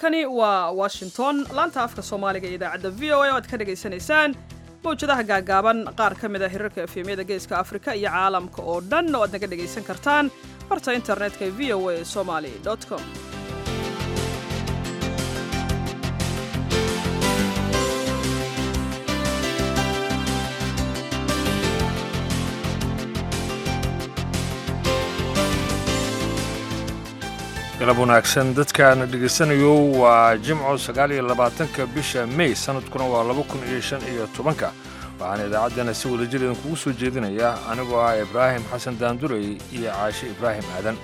halkani waa washington laanta afka soomaaliga iyo idaacadda v o a oo aad ka dhagaysanaysaan mawjadaha gaagaaban qaar ka mid a hirarka efemyada geeska afrika iyo caalamka oo dhan oo aad naga dhagaysan kartaan barta internetka v o a somaly com galab wanaagsan dadkaana dhegaysanayo waa jimco sagaal iyo labaatanka bisha mey sanadkuna waa laba kun iyo shan iyo tobanka waxaana idaacaddana si wadajir idinkugu soo jeedinaya anigoo ah ibraahim xasan daandurey iyo caashe ibraahim aadan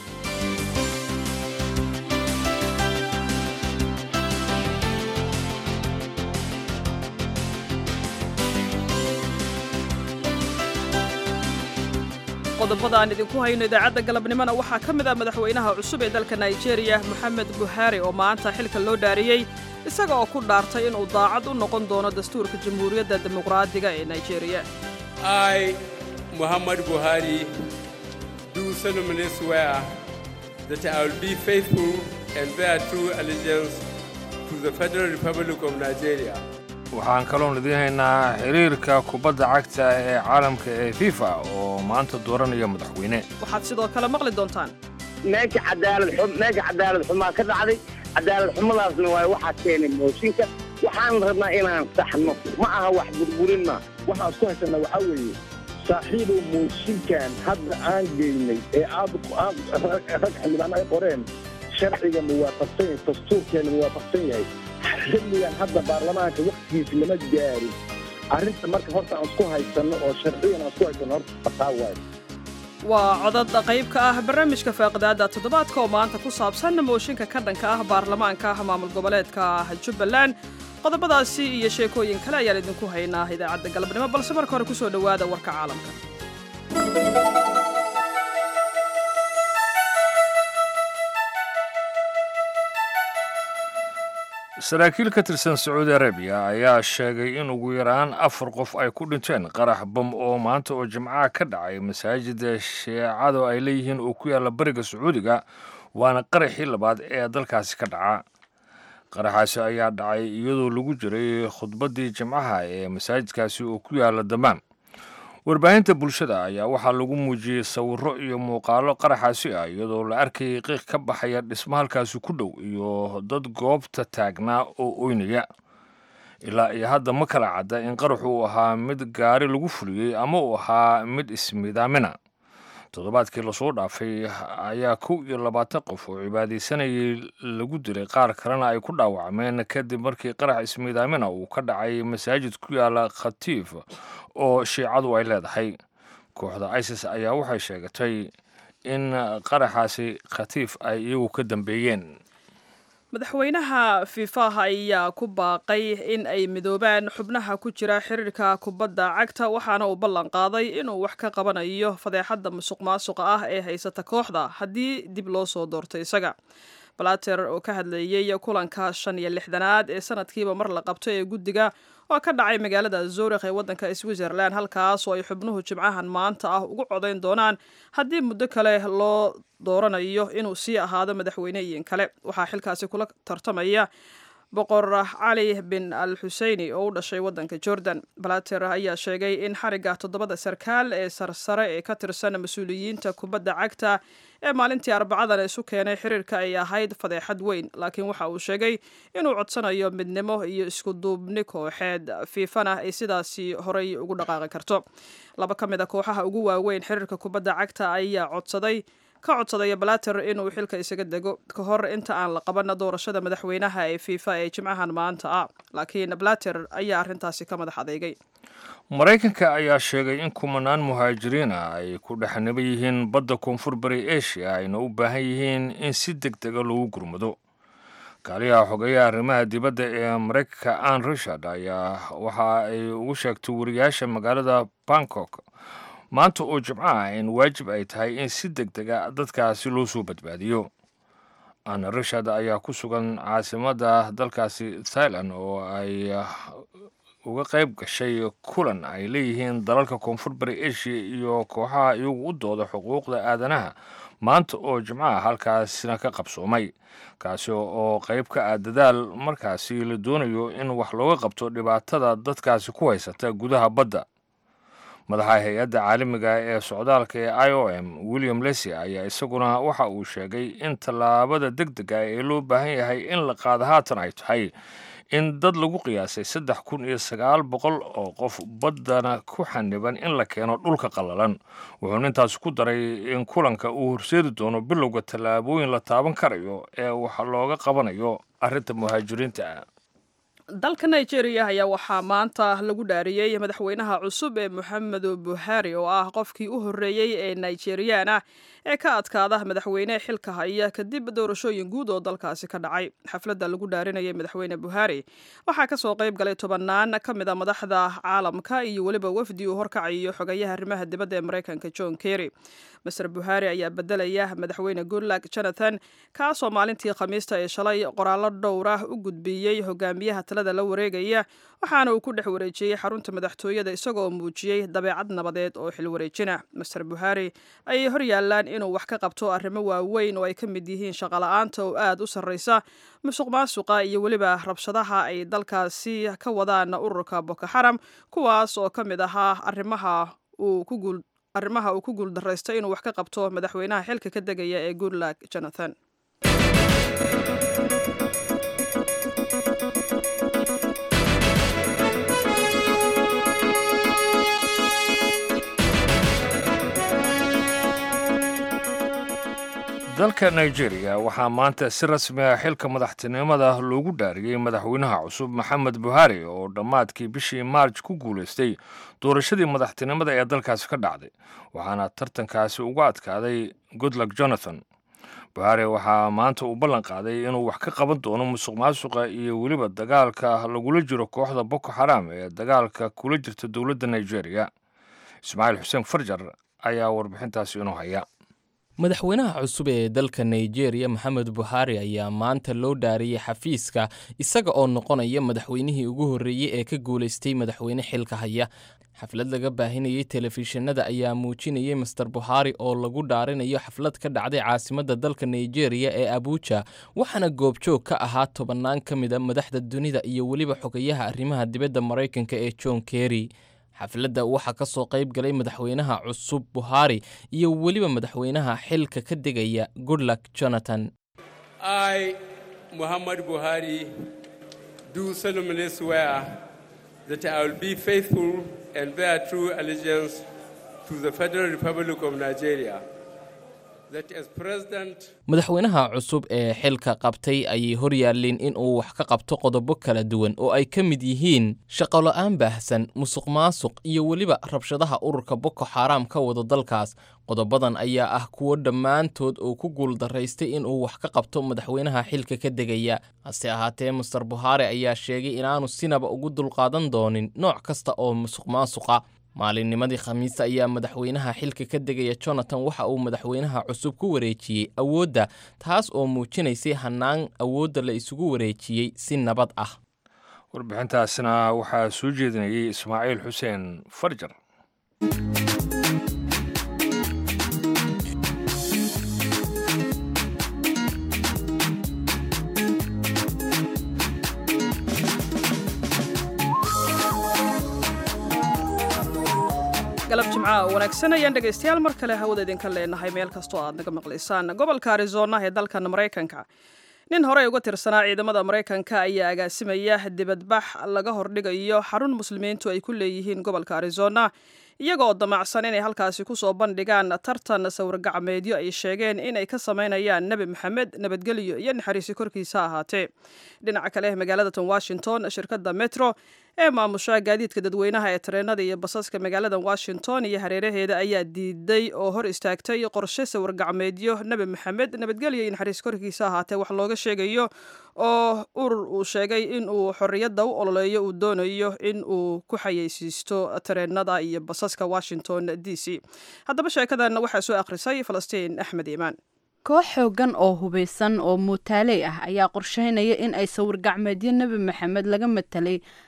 qodobada aan idinku hayno idaacadda galabnimona waxaa ka mid ah madaxweynaha cusub ee dalka nigeria moxamed buhari oo maanta xilka loo dhaariyey isaga oo ku dhaartay inuu daacad u noqon doono dastuurka jamhuuriyadda dimuqraadiga ee nigeria I, Muhammad Buhari, do solemnly swear that I will be faithful and bear true allegiance to the Federal Republic of Nigeria. waxaan kaloon idiin haynaa xiriirka kubadda cagta ee caalamka ee fifa oo maanta dooranaya madaxweyne waxaad sidoo kale maqli doontaan meesha cadaalad xum meesha cadaalad xumaa ka dhacday cadaalad xumadaasna waa waxaa keenay mooshinka waxaan rabnaa inaan saxno ma aha wax burburin ma waxaan isku haysanaa waxaa weeye saaxiibow mooshinkan hadda aan geynay ee aad rag xildhibaan ay qoreen sharciga muwaafaqsan yahay dastuurkeena muwaafaqsan yahay xilligan hadda baarlamaanka waktigiisa lama gaarin arrinta marka horta aan isku haysanno oo sharcigan aan isku haysanno horta fataa waayo waa codad qayb ka ah barnaamijka faaqidaada toddobaadka oo maanta ku saabsan mooshinka ka dhanka ah baarlamaanka ah maamul goboleedka jubbaland qodobadaasi iyo sheekooyin kale ayaan idinku haynaa idaacadda galabnimo balse marka hore kusoo dhowaada warka caalamka saraakiil ka tirsan sacuudi arabiya ayaa sheegay in ugu yaraan afar qof ay ku dhinteen qarax bam oo maanta oo jimcaha ka dhacay masaajida sheecadu ay leeyihiin oo ku yaalla bariga sacuudiga waana qaraxii labaad ee dalkaasi ka dhaca qaraxaasi ayaa dhacay iyadoo lagu jiray khudbaddii jimcaha ee masaajidkaasi oo ku yaalla damaan warbaahinta bulshada ayaa waxaa lagu muujiyey sawirro iyo muuqaalo qaraxaasi ah iyadoo la arkayay qiiq ka baxaya dhismo halkaasi ku dhow iyo dad goobta taagnaa oo oynaya ilaa iyo hadda ma kala cadda in qaraxu uu ahaa mid gaari lagu fuliyey ama uu ahaa mid ismidaamina toddobaadkii lasoo dhaafay ayaa kow iyo labaatan qof oo cibaadaysanayay lagu dilay qaar kalena ay ku dhaawacmeen kadib markii qarax ismiidaamina uu ka dhacay masaajid ku yaala khatiif oo shiicadu ay leedahay kooxda isis ayaa waxay sheegatay in qaraxaasi khatiif ay iyagu ka dambeeyeen madaxweynaha fiifaha ayaa ku baaqay in ay midoobaan xubnaha ku jira xiriirka kubadda cagta waxaana uu ballan qaaday inuu wax ka qabanayo fadeexadda musuq maasuqa ah ee haysata kooxda haddii dib loo soo doorto isaga balater oo ka hadleeyey kulanka shan iyo lixdanaad ee sanadkiiba mar la qabto ee guddiga oo ka dhacay magaalada zuurikh ee waddanka switzerland halkaas oo ay xubnuhu jimcahan maanta ah ugu codayn doonaan haddii muddo kale loo dooranayo inuu sii ahaado madaxweyneyin kale waxaa xilkaasi kula tartamaya boqor cali bin al xuseyni oo u dhashay waddanka jordan balater ayaa sheegay in xarigga toddobada sarkaal ee sarsare ee ka tirsan mas-uuliyiinta kubadda cagta ee maalintii arbacadan isu keenay xiriirka ay ahayd fadeexad weyn laakiin waxa uu sheegay inuu codsanayo midnimo iyo isku duubni kooxeed fiifana ay sidaasi horay ugu dhaqaaqi karto laba ka mid a kooxaha ugu waaweyn xiriirka kubadda cagta ayaa codsaday ka codsadaya balater inuu xilka isaga dego ka hor inta aan la qaban doorashada madaxweynaha ee fiifa ee jimcahan maanta ah laakiin balater ayaa arrintaasi ka madax adeegay maraykanka ayaa sheegay in kumanaan muhaajiriina ay ku dhexniba yihiin badda koonfur bari asia ayna u baahan yihiin in si deg dega loogu gurmado kaaliyaha xogeeyaha arrimaha dibadda ee maraykanka ann richard ayaa waxa ay ugu sheegtay wariyaasha magaalada bangkok maanta oo jimco ah in waajib ay tahay in si deg dega dadkaasi loo soo badbaadiyo anna richard ayaa ku sugan caasimadda dalkaasi thailand oo ay uga qayb gashay kulan ay leeyihiin dalalka koonfur bari asia iyo kooxaha iyagu u dooda xuquuqda aadanaha maanta oo jimcaha halkaasina ka qabsoomay kaasi oo qayb ka ah dadaal markaasi la doonayo in wax looga qabto dhibaatada dadkaasi ku haysata gudaha badda madaxa hay-adda caalamiga ee socdaalka ee i o m william lesy ayaa isaguna waxa uu sheegay in tallaabada deg dega ee loo baahan yahay in la qaado haatan ay tahay in dad lagu qiyaasay saddex kun iyo sagaal boqol oo qof baddana ku xaniban in la keeno dhulka qallalan wuxuuna intaas ku daray in kulanka uu horseedi doono bilowga tallaabooyin la taaban karayo ee wax looga qabanayo arrinta muhaajiriinta dalka nigeria ayaa waxaa maanta lagu dhaariyey madaxweynaha cusub ee moxamedu buhari oo ah qofkii u horreeyey ee nigeriyaan ah ee ka adkaada madaxweyne xilka haya kadib doorashooyin guud oo dalkaasi ka dhacay xafladda lagu dhaarinayay madaxweyne buhari waxaa kasoo qayb galay tobannaan ka mid a madaxda caalamka iyo weliba wafdi uu horkacayo xogayaha arrimaha dibadda ee maraykanka john kerry master buhari ayaa bedelaya madaxweyne goodluck jonathan kaasoo maalintii khamiista ee shalay qoraallo dhowr ah u gudbiyey hogaamiyaha talada la wareegaya waxaana uu ku dhex wareejiyey xarunta madaxtooyada isagoo muujiyey dabeecad nabadeed oo xil wareejina master buhari ayay hor yaalaan inuu wax ka qabto arrimo waaweyn oo ay ka mid yihiin shaqola'aanta oo aad u sarraysa musuq maasuqa iyo weliba rabshadaha ay dalkaasi ka wadaan ururka boko xaram kuwaas oo ka mid ahaa arrimaha uu ku guul arrimaha uu ku guuldaraystay inuu wax ka qabto madaxweynaha xilka ka degaya ee goodluck jonathan dalka nigeria waxaa maanta si rasmi ah xilka madaxtinimada loogu dhaariyey madaxweynaha cusub maxamed buhari oo dhammaadkii bishii maarj ku guulaystay doorashadii madaxtinimada ee dalkaasi ka dhacday waxaana tartankaasi uga adkaaday goodluck jonathan buhari waxaa maanta uu ballan qaaday inuu wax ka qaban doono musuq maasuqa iyo weliba dagaalka lagula jiro kooxda boko xaram ee dagaalka kula jirta dowladda nigeria ismaaciil xuseen farjar ayaa warbixintaasi inoo haya madaxweynaha cusub ee dalka nigeria maxamed buhari ayaa maanta loo dhaariyey xafiiska isaga oo noqonaya madaxweynihii ugu horreeyey ee ka guulaystay madaxweyne xilka haya xaflad laga baahinayey telefishinada ayaa muujinayey master buhari oo lagu dhaarinayo xaflad ka dhacday caasimadda dalka nigeria ee abuja waxaana goobjoog ka ahaa tobannaan ka mid a madaxda dunida iyo weliba xogayaha arrimaha dibadda maraykanka ee john kerry xafladda waxaa ka soo qayb galay madaxweynaha cusub buhari iyo weliba madaxweynaha xilka ka degaya goodluck jonathan I, Muhammad Buhari, do solemnly swear that I will be faithful and bear true allegiance to the Federal Republic of Nigeria. That as President madaxweynaha cusub ee xilka qabtay ayay hor yaalleen in uu wax ka qabto qodobo kala duwan oo ay ka mid yihiin shaqola-aan baahsan musuq maasuq iyo weliba rabshadaha ururka boko xaram ka wada dalkaas qodobadan ayaa ah kuwo dhammaantood oo ku guuldaraystay inuu wax ka qabto madaxweynaha xilka ka degaya hase ahaatee master buhari ayaa sheegay inaanu sinaba ugu dulqaadan doonin nooc kasta oo musuq maasuqa maalinnimadii khamiista ayaa madaxweynaha xilka ka degaya jonathan waxa uu madaxweynaha cusub ku wareejiyey awoodda taas oo muujinaysay hannaan awoodda la isugu wareejiyey si nabad ah warbixintaasina waxaa soo jeedinayay ismaaciil xuseen farjar galab jimca wanaagsan ayaan dhegaystayaal mar kale hawada idinka leenahay meel kastoo aad naga maqlaysaan gobolka arizona ee dalkan maraykanka nin horey uga tirsanaa ciidamada maraykanka ayaa agaasimaya dibadbax laga hordhigayo xarun muslimiintu ay ku leeyihiin gobolka arizona iyagoo damacsan inay halkaasi kusoo bandhigaan tartan sawirgacmeedyo ay sheegeen inay ka samaynayaan nebi maxamed nabadgelyo iyo naxariisi korkiisa ahaatee dhinaca kale magaalada tan washington shirkadda metro ee maamusha gaadiidka dadweynaha ee tareenada iyo basaska magaalada washington iyo hareeraheeda ayaa diiday oo hor istaagtay qorshe sawirgacmeedyo nebi maxamed nabadgelyo iyo naxariis korkiisa ahaatee wax looga sheegayo oo urur uu sheegay in uu xorriyadda u ololeeyo uu doonayo in uu ku xayeysiisto tareenada iyo basaska washington d c haddaba sheekadan waxaa soo akhrisay falastiin axmed iimaan koox xoogan oo hubaysan oo muutaaley ah ayaa qorsheynaya in ay sawir gacmeedyo nebi maxamed laga matelay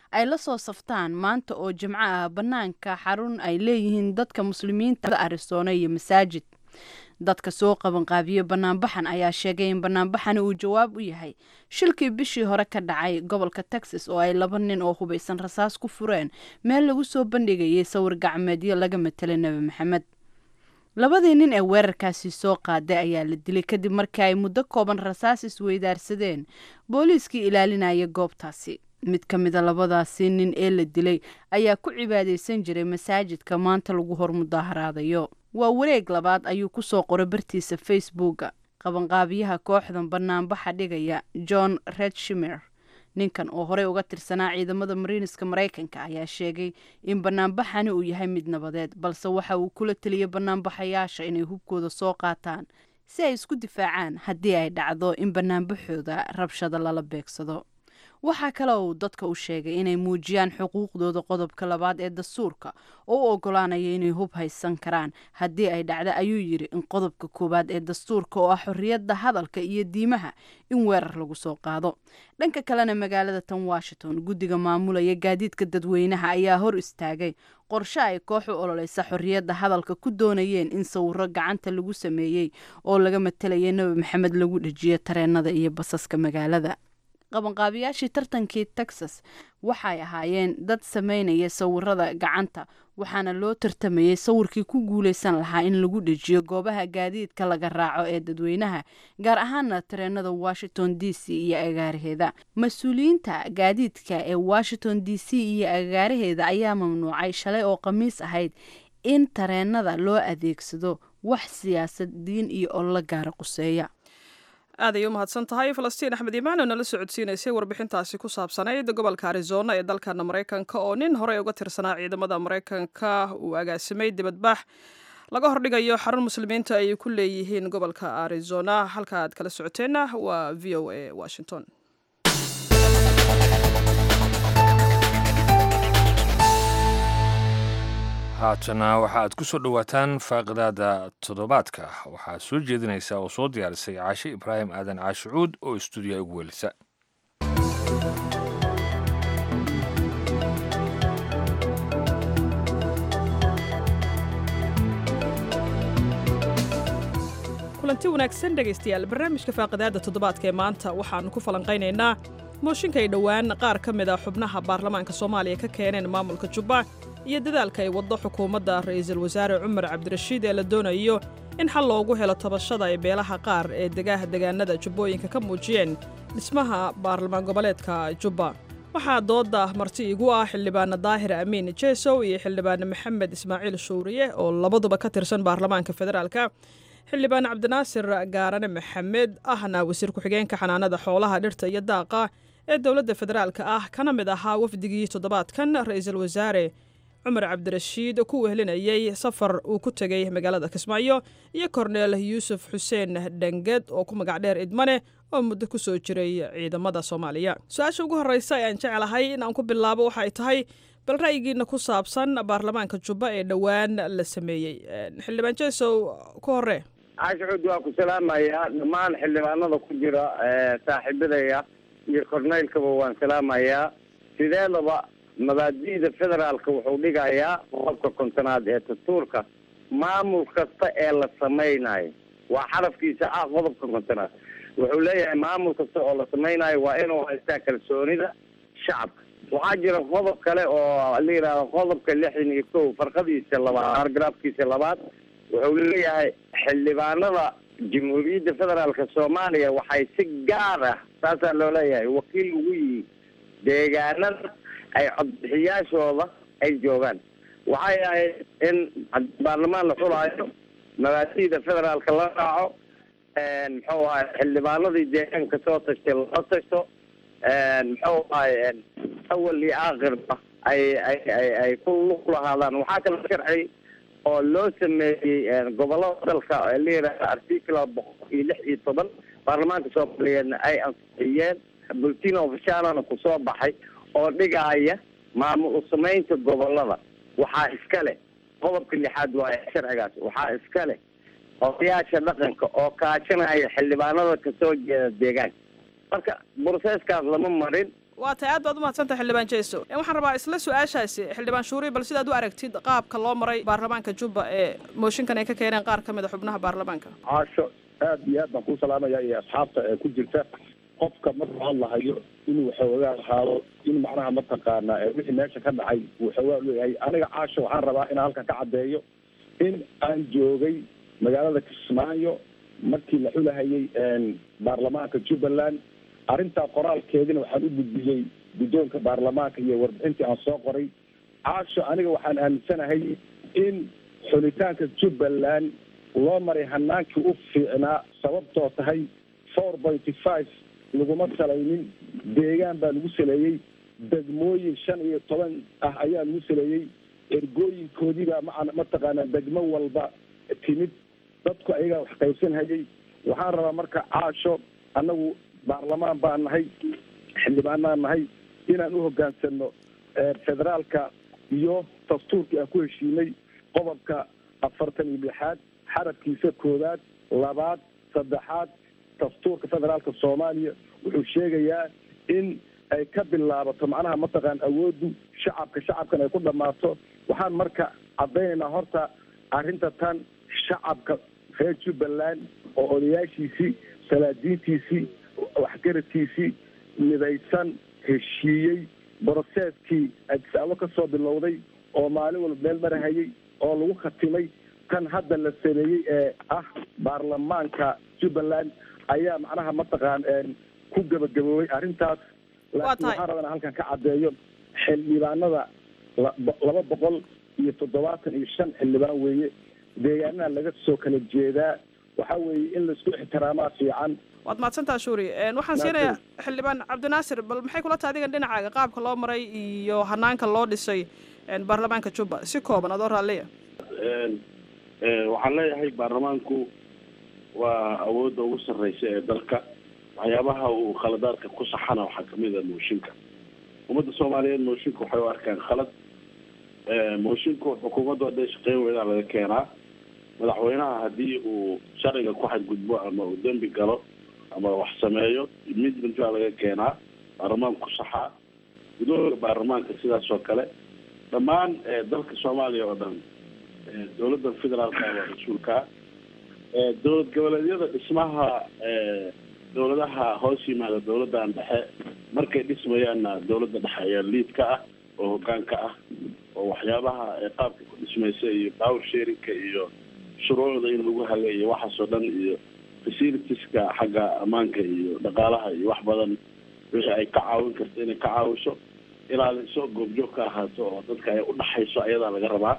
ay la soo saftaan maanta oo jimco ah bannaanka xarun ay leeyihiin dadka muslimiinta arisoona iyo masaajid dadka soo qabanqaabiye banaanbaxan ayaa sheegay in banaanbaxani uu jawaab u yahay shilkii bishii hore ka dhacay gobolka texas oo ay laba nin oo hubaysan rasaas ku fureen meel lagu soo bandhigayay sawir gacmeedyo laga matelay nebi maxamed labadii nin ee weerarkaasi soo qaaday ayaa la dilay kadib markii ay muddo kooban rasaas isweydaarsadeen booliiskii ilaalinaya goobtaasi mid ka mida labadaasi nin ee la dilay ayaa ku cibaadaysan jiray masaajidka maanta lagu hor mudaaharaadayo waa wareeg labaad ayuu ku soo qoray bartiisa facebooka qabanqaabiyaha kooxdan banaanbaxa dhigaya john redshimer ninkan oo horey uga tirsanaa ciidamada mariiniska maraykanka ayaa sheegay in banaanbaxani uu yahay mid nabadeed balse waxa uu kula teliyay banaanbaxayaasha inay hubkooda soo qaataan si ay isku difaacaan haddii ay dhacdo in banaanbaxooda rabshada lala beegsado waxaa kale uu dadka u sheegay inay muujiyaan xuquuqdooda qodobka labaad ee dastuurka oo u ogolaanaya inay hub haysan karaan haddii ay dhacdo ayuu yidhi in qodobka koowaad ee dastuurka oo ah xorriyadda hadalka iyo diimaha in weerar lagu soo qaado dhanka kalena magaalada tan washington guddiga maamulaya gaadiidka dadweynaha ayaa hor istaagay qorshe ay koox u ololeysa xorriyadda hadalka ku doonayeen in sawiro gacanta lagu sameeyey oo laga matelaya nebi maxamed lagu dhejiyo tareenada iyo basaska magaalada qabanqaabiyaashii tartankii texas waxay ahaayeen dad sameynaya sawirada gacanta waxaana loo tartamayay sawirkii ku guuleysan lahaa in lagu dhejiyo goobaha gaadiidka laga raaco ee dadweynaha gaar ahaana tareenada washington d c iyo agaaraheeda mas-uuliyiinta gaadiidka ee washington d c iyo agaaraheeda ayaa mamnuucay shalay oo khamiis ahayd in tareenada loo adeegsado wax siyaasad diin iyo ololo gaara quseeya aad ay u mahadsan tahay falastiin axmed imaan oo nala socodsiinaysay warbixintaasi ku saabsanayd gobolka arizona ee dalkana maraykanka oo nin horey uga tirsanaa ciidamada maraykanka uu agaasimay dibadbax laga hordhigayo xarun muslimiinta ay ku leeyihiin gobolka arizona halka aad kala socoteenna waa v o a washington haatana waxaaad ku soo dhowaataan faaqidaada toddobaadka waxaa soo jeedinaysa oo soo diyaarisay caashe ibraahim aadan caashicuud oo istuudiya ugu welisa kulanti wanaagsan dhegaystayaal barnaamijka faaqidaada toddobaadka ee maanta waxaannu ku falanqaynaynaa mooshinka ay dhowaan qaar ka mid a xubnaha baarlamaanka soomaaliya ka keeneen maamulka jubba iyo dadaalka ay waddo xukuumadda ra'iisul wasaare cumar cabdirashiid ee la doonayo in xal loogu helo tabashada ay beelaha qaar ee degaha degaanada jubbooyinka ka muujiyeen dhismaha baarlamaan goboleedka jubba waxaa doodda marti igu ah xildhibaana daahir amiin jeesow iyo xildhibaane maxamed ismaaciil shuuriye oo labaduba ka tirsan baarlamaanka federaalka xildhibaan cabdinaasir gaarane maxamed ahna wasiir ku-xigeenka xanaanada xoolaha dhirta iyo daaqa ee dowladda federaalka ah kana mid ahaa wafdigii toddobaadkan ra'iisul wasaare cumar cabdirashiid ku wehlinayay safar uu ku tegey magaalada kismaayo iyo korneel yuusuf xuseen dhanged oo ku magac dheer idmane oo muddo ku soo jiray ciidamada soomaaliya su-aasha ugu horreysa ee aan jeclahay in aan ku bilaabo waxay tahay bal ra'yigiina ku saabsan baarlamaanka jubba ee dhowaan la sameeyey xildhibaan jeesow ku hore caashicuud waa ku salaamayaa dhammaan xildhibaanada ku jira saaxiibadaya iyo korneylkaba waan salaamayaa sideedaba mabaadi'da federaalka wuxuu dhigayaa qodobka kontonaad ee dastuurka maamul kasta ee la samaynayo waa xarafkiisa ah qodobka kontonaad wuxuu leeyahay maamul kasta oo la samaynayo waa inuu haystaa kalsoonida shacabka waxaa jira qodob kale oo la yidhaahdo qodobka lixdan iyo kow farqadiisa labaad argaraafkiisa labaad wuxuu leeyahay xildhibaanada jamhuuriyadda federaalka soomaaliya waxay si gaar ah saasaa loo leeyahay wakiil ugu yihiin deegaanada ay codbixiyaashooda ay joogaan waxay ahayd in baarlamaan la xulaayo mabaadi'da federaalka la raaco muxuu ahay xildhibaanadii deegaanka soo tashtay loo tashto muxuu ahay awal iyo aakhirba ay ay ay ay ku lug lahaadaan waxaa kala sharci oo loo sameeyey gobolada dalka la yidhahda article boqol iyo lix iyo toban baarlamaanka soomaaliyeedna ay ansixiyeen bulletin ofishalana kusoo baxay oo dhigaaya maamul usamaynta gobolada waxaa iska leh qodobka lixaad waaye sharcigaas waxaa iska leh odayaasha dhaqanka oo kaashanaya xildhibaanada kasoo jeeda deegaanka marka broseskaas lama marin waa tahay aad baad umahadsantahay xildhibaan jeeso waxaan rabaa isla su-aashaasi xildhibaan shuuri bal sidaad u aragtid qaabka loo maray baarlamaanka jubba ee mooshinkan ay ka keeneen qaar ka mid a xubnaha baarlamaanka caasho aad iyo aad baan kuu salaamaya iyo asxaabta ee ku jirta qofka markuu hadlahayo inuu xoogaa ahaado in macnaha mataqaana wixii meesha ka dhacay uu xoogaa leeyahay aniga caasho waxaan rabaa inaan halkan ka caddeeyo in aan joogay magaalada kismaayo markii la xulahayay baarlamaanka jubbaland arrintaa qoraalkeedina waxaan u gudbiyey guddoonka baarlamaanka iyo warbixintii aan soo qoray caasho aniga waxaan aaminsanahay in xulitaanka jubbaland loo maray hanaankii u fiicnaa sababtoo tahay four pointy five laguma salaynin deegaan baa lagu saleeyey degmooyin shan iyo toban ah ayaa lagu saleeyey ergooyinkoodiibaa ma mataqaanaa degmo walba timid dadku ayagaa wax qaybsanhayay waxaan rabaa marka caasho annagu baarlamaan baan nahay xildhibaanaan nahay inaan u hogaansano federaalka iyo dastuurkii aan ku heshiinay qodobka afartan iyo lixaad xarabkiisa koowaad labaad saddexaad dastuurka federaalka soomaaliya wuxuu sheegayaa in ay ka bilaabato macnaha mataqaan awooddu shacabka shacabkan ay ku dhammaato waxaan marka caddaynaynaa horta arrinta tan shacabka reer jubbaland oo odayaashiisii salaadiintiisii waxgaradkiisii midaysan heshiiyey broseeskii adisaabo ka soo bilowday oo maalin walba meel marahayay oo lagu khatimay tan hadda la sameeyey ee ah baarlamaanka jubbaland ayaa macnaha mataqaan ku gabagaboobay arrintaas laakiin waxaan rabaa inaan halkan ka caddeeyo xildhibaanada laba boqol iyo toddobaatan iyo shan xildhibaan weeye deegaanaha laga soo kala jeedaa waxa weeye in laisku ixtiraamaa fiican waad mahadsantaa shuuri waxaan siinayaa xildhibaan cabdinaasir bal maxay kula tahay adigan dhinacaaga qaabka loo maray iyo hanaanka loo dhisay baarlamaanka jubba si kooban adoo raalliya waxaan leeyahay baarlamaanku waa awoodda ugu sarreysa ee dalka waxyaabaha uu khaladaadka ku saxana waxaa kamid a mooshinka ummadda soomaaliyeed mooshinka waxay u arkaan khalad moshinku xukuumaddu hadday shaqeyn weydaa laga keenaa madaxweynaha haddii uu sharciga ku xadgudbo ama uu dembi galo ama wax sameeyo midment baa laga keenaa baarlamaanka ku saxaa gudooga baarlamaanka sidaas oo kale dhammaan dalka soomaaliya oo dhan dowladda federaalka waa mas-uulkaa dowlad goboleedyada dhismaha dowladaha hoos yimaada dowladdan dhexe markay dhismayaanna dowladda dhexe ayaa liid ka ah oo hoggaan ka ah oo waxyaabaha qaabka ku dhismaysa iyo power sharinka iyo shuruucda in lagu hagay iyo waxaas oo dhan iyo facilitieska xagga ammaanka iyo dhaqaalaha iyo wax badan wixii ay ka caawin karto inay ka caawiso ilaaliso goobjoog ka ahaato oo dadka ay udhaxayso ayadaa laga rabaa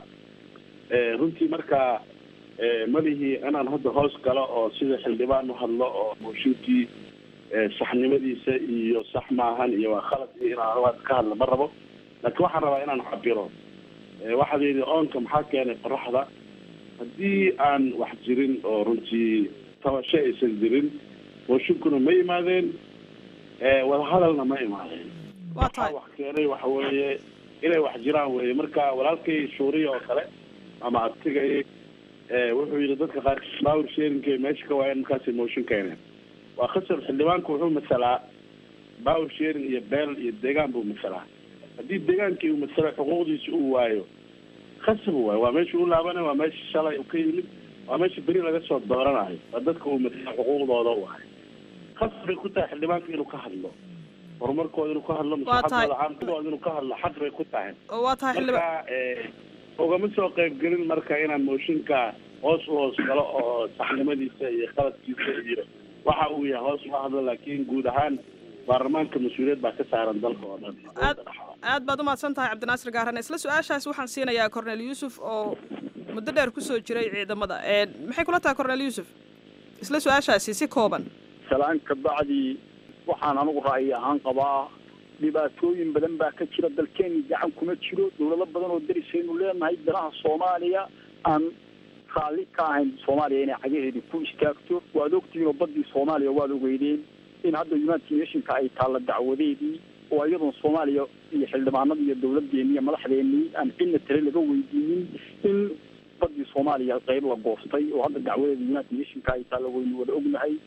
runtii marka malihii inaan hadda hoos galo oo sida xildhibaan u hadlo oo mooshinkii saxnimadiisa iyo sax maahan iyo waa khalad iyo inaan hadda ka hadla ma rabo laakiin waxaan rabaa inaan cabiro waxaad yidhi oonka maxaa keenay qoraxda haddii aan wax jirin oo runtii tabasho aysan jirin mooshinkuna ma yimaadeen wadahadalna ma imaadeen waxaa wax keenay waxa weeye inay wax jiraan weye marka walaalkay shuuriya oo kale ama adtigay wuxuu yidhi dadka qaar power sharinka meesha ka waayeen markaasay mooshin keeneen waa khasab xildhibaanku wuxuu masalaa power sharing iyo beel iyo deegaan buu masalaa haddii deegaankii uu masalo xuquuqdiisa uu waayo khasab waayo waa meesha u laabanay waa meesha shalay u ka yimid waa meesha beri laga soo dooranayo waa dadka uu masalo xuquuqdooda waayo khasab bay ku tahay xildhibaanka inuu ka hadlo horumarkooda inuu ka hadlo maslaxadooda caamkadooda inuu ka hadlo xaq bay ku tahay waa tahay xildhibaan marka ugama soo qaybgelin marka inaan mooshinka hoos u hoos galo oo saxnimadiisa iyo qaladkiisa iyo waxa uu yahay hoos uga hadlo laakiin guud ahaan baarlamaanka mas-uuliyad baa ka saaran dalka oo dhan aad baad umahadsan tahay cabdinaasir gaarane isla su-aashaas waxaan siinayaa cornel yuusuf oo muddo dheer kusoo jiray ciidamada maxay kula tahay cornel yuusuf isla su-aashaasi si kooban salaan ka bacdi waxaan anigu ra'yi ahaan qabaa dhibaatooyin badan baa ka jira dalkeeni gacan kuma jiro dowlado badan oo darisaynu leenahay danaha soomaaliya aan raalli ka ahayn soomaaliya inay cagaheedii ku istaagto waad ogtihiin oo badii soomaaliya waad ogeydeen in hadda united nationka ay taalla dacwadeedii oo iyadoon soomaaliya iyo xildhibaanadii iyo dowladeennii iyo madaxdeennii aan cidna tale laga weydiinin in badii soomaaliya qayb la goostay oo hadda dacwadeeda united nationka ay taalla waynu wada ognahay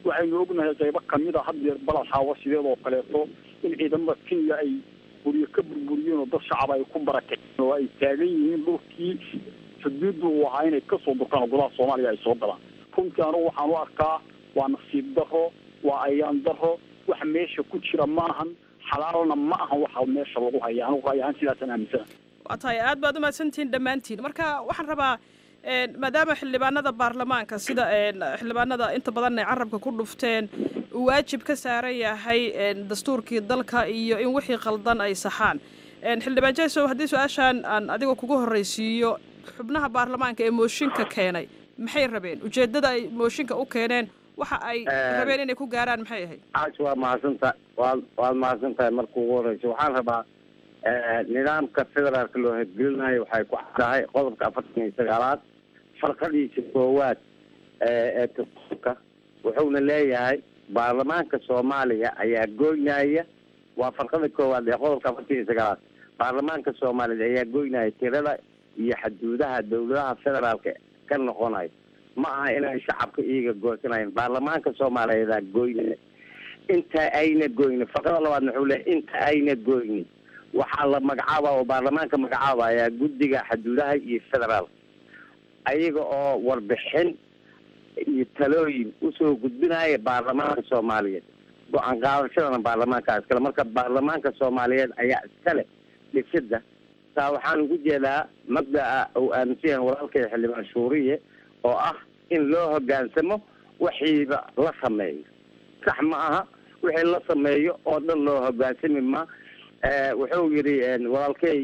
waxaynu ognahay qaybo kamid a haddeer balad xaawo sideedoo kaleeto in ciidamada kenya ay guryo ka burburiyeen oo dad shacab ay ku barakaceen oo ay taagan yihiin dhulkii xuduuddu uu ahaa inay kasoo durkaan oo golaha soomaaliya ay soo galaan runtii anugu waxaan u arkaa waa nasiib daro waa ayaan daro wax meesha ku jira maahan xalaalna ma ahan waxa meesha lagu haya anigu ra'yi ahaan sidaasaan aaminsana waa tahay aad baad umahadsantihiin dhammaantiin marka waxaan rabaa maadaama xildhibaanada baarlamaanka sida xildhibaanada inta badan ay carabka ku dhufteen uu waajib ka saaran yahay dastuurkii dalka iyo in wixii qaldan ay saxaan xildhibaan jesow haddii su-aashaan aan adiga kugu horreysiiyo xubnaha baarlamaanka ee mooshinka keenay maxay rabeen ujeeddada ay mooshinka u keeneen waxa ay rabeen inay ku gaaraan maxay ahayd caash waa mahadsantahay waad waad mahadsan tahay marka ugu horeysa waxaan rabaa nidaamka federaalka loo hirgelinayo waxay ku caddahay qodobka afartan iyo sagaalaad farqadiisa koowaad ee dastuurka wuxuuna leeyahay baarlamaanka soomaaliya ayaa goynaya waa farqada koowaad ee qodobka afartan iyo sagaalaad baarlamaanka soomaaliya ayaa goynaya tirada iyo xaduudaha dawladaha federaalka ka noqonayo ma aha inay shacabka iyaga goosanayan baarlamaanka soomaaliyeedaa goynaya inta ayna goynin farqada labaadna wuxuu leeyahy inta ayna goynin waxaa la magacaaba oo baarlamaanka magacaabaya guddiga xaduudaha iyo federaalka ayaga oo warbixin iyo talooyin usoo gudbinaya baarlamaanka soomaaliyeed go-aan qaadashadana baarlamaanka iskale marka baarlamaanka soomaaliyeed ayaa iskale dhisida taa waxaan ugu jeedaa mabda'a uu aaminsan yahay walaalkay xildhibaan shuuriye oo ah in loo hogaansamo wixiiba la sameeyo sax ma aha wixii la sameeyo oo dhan loo hogaansami ma wuxuu yidhi walaalkey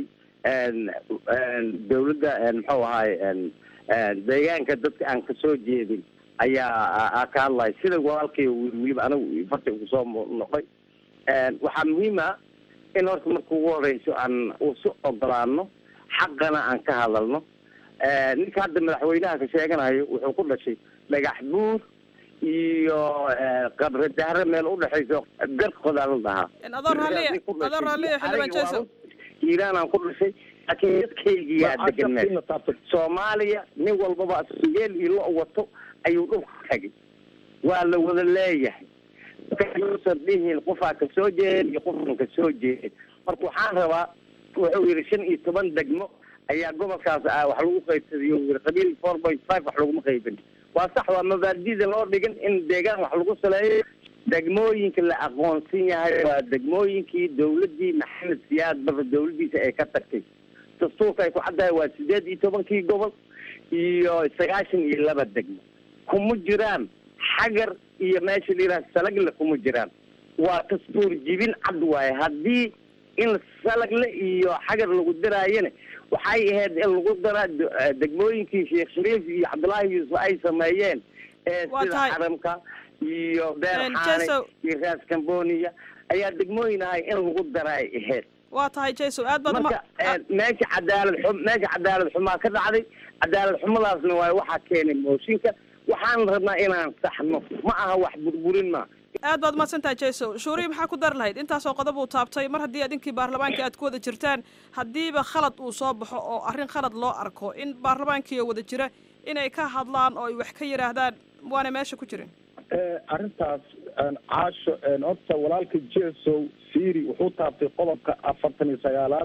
dawladda muxuu ahaay deegaanka dadka aan kasoo jeedin ayaa ka hadlaya sida walaalkay weliba anigu farta ugu soo noqday waxaa muhiim ah in horta marka ugu horeyso aan usu ogolaano xaqana aan ka hadalno ninka hadda madaxweynaha ka sheeganayo wuxuu ku dhashay dhagax buur iyo qabre dahre meel udhexayso garkodaa la dhahaa adoo raalliya adoo raalliya xildhibaan jesow hiiraan aan ku dhashay laakiin dadkaygiyaa degan meel soomaaliya nin walbaba geel iyo lo wato ayuu dhulka tagay waa la wada leeyahay yuusan dhihin qofaa kasoo jeedin iyo qofaan kasoo jeedin marka waxaan rabaa wuxuu yidhi shan iyo toban degmo ayaa gobolkaas wax lagu qaybsadiyo yii qabiil four point five wax laguma qaybin waa sax waa mabaadida loo dhigan in deegaan wax lagu saleeyo degmooyinka la aqoonsan yahay waa degmooyinkii dawladii maxamed siyaad barre dawladiisa ay ka tagtay dastuurka ay ku caddahay waa sideed iyo tobankii gobol iyo sagaashan iyo laba degmo kuma jiraan xagar iyo meesha la yidhaha salagle kuma jiraan waa dastuur jibin cad waaye haddii in salagle iyo xagar lagu daraayana waxay ahayd in lagu daraa degmooyinkii sheekh shariif iyo cabdullaahi yuusuf ay sameeyeen ee sida xaramka iyo beer xaane iyo raas cambonia ayaa degmooyin ahay in lagu dara ay ahayd waa tahay jesow aad baad marka meesha cadaalad xum meesha cadaalad xumaa ka dhacday cadaalad xumadaasna waaye waxaa keenay mooshinka waxaan rabnaa inaan saxno ma aha wax burburin ma aad baad umahadsantahay jesow shuuriya maxaa ku dari lahayd intaasoo qodob uu taabtay mar haddii idinkii baarlamaanka aad ku wada jirtaan haddiiba khalad uu soo baxo oo arrin khalad loo arko in baarlamaankiio wada jira inay ka hadlaan oo ay wax ka yidhaahdaan waana meesha ku jirin arrintaas caasho horta walaalka jesow siri wuxuu taabtay qodobka afartan iyo sagaalaad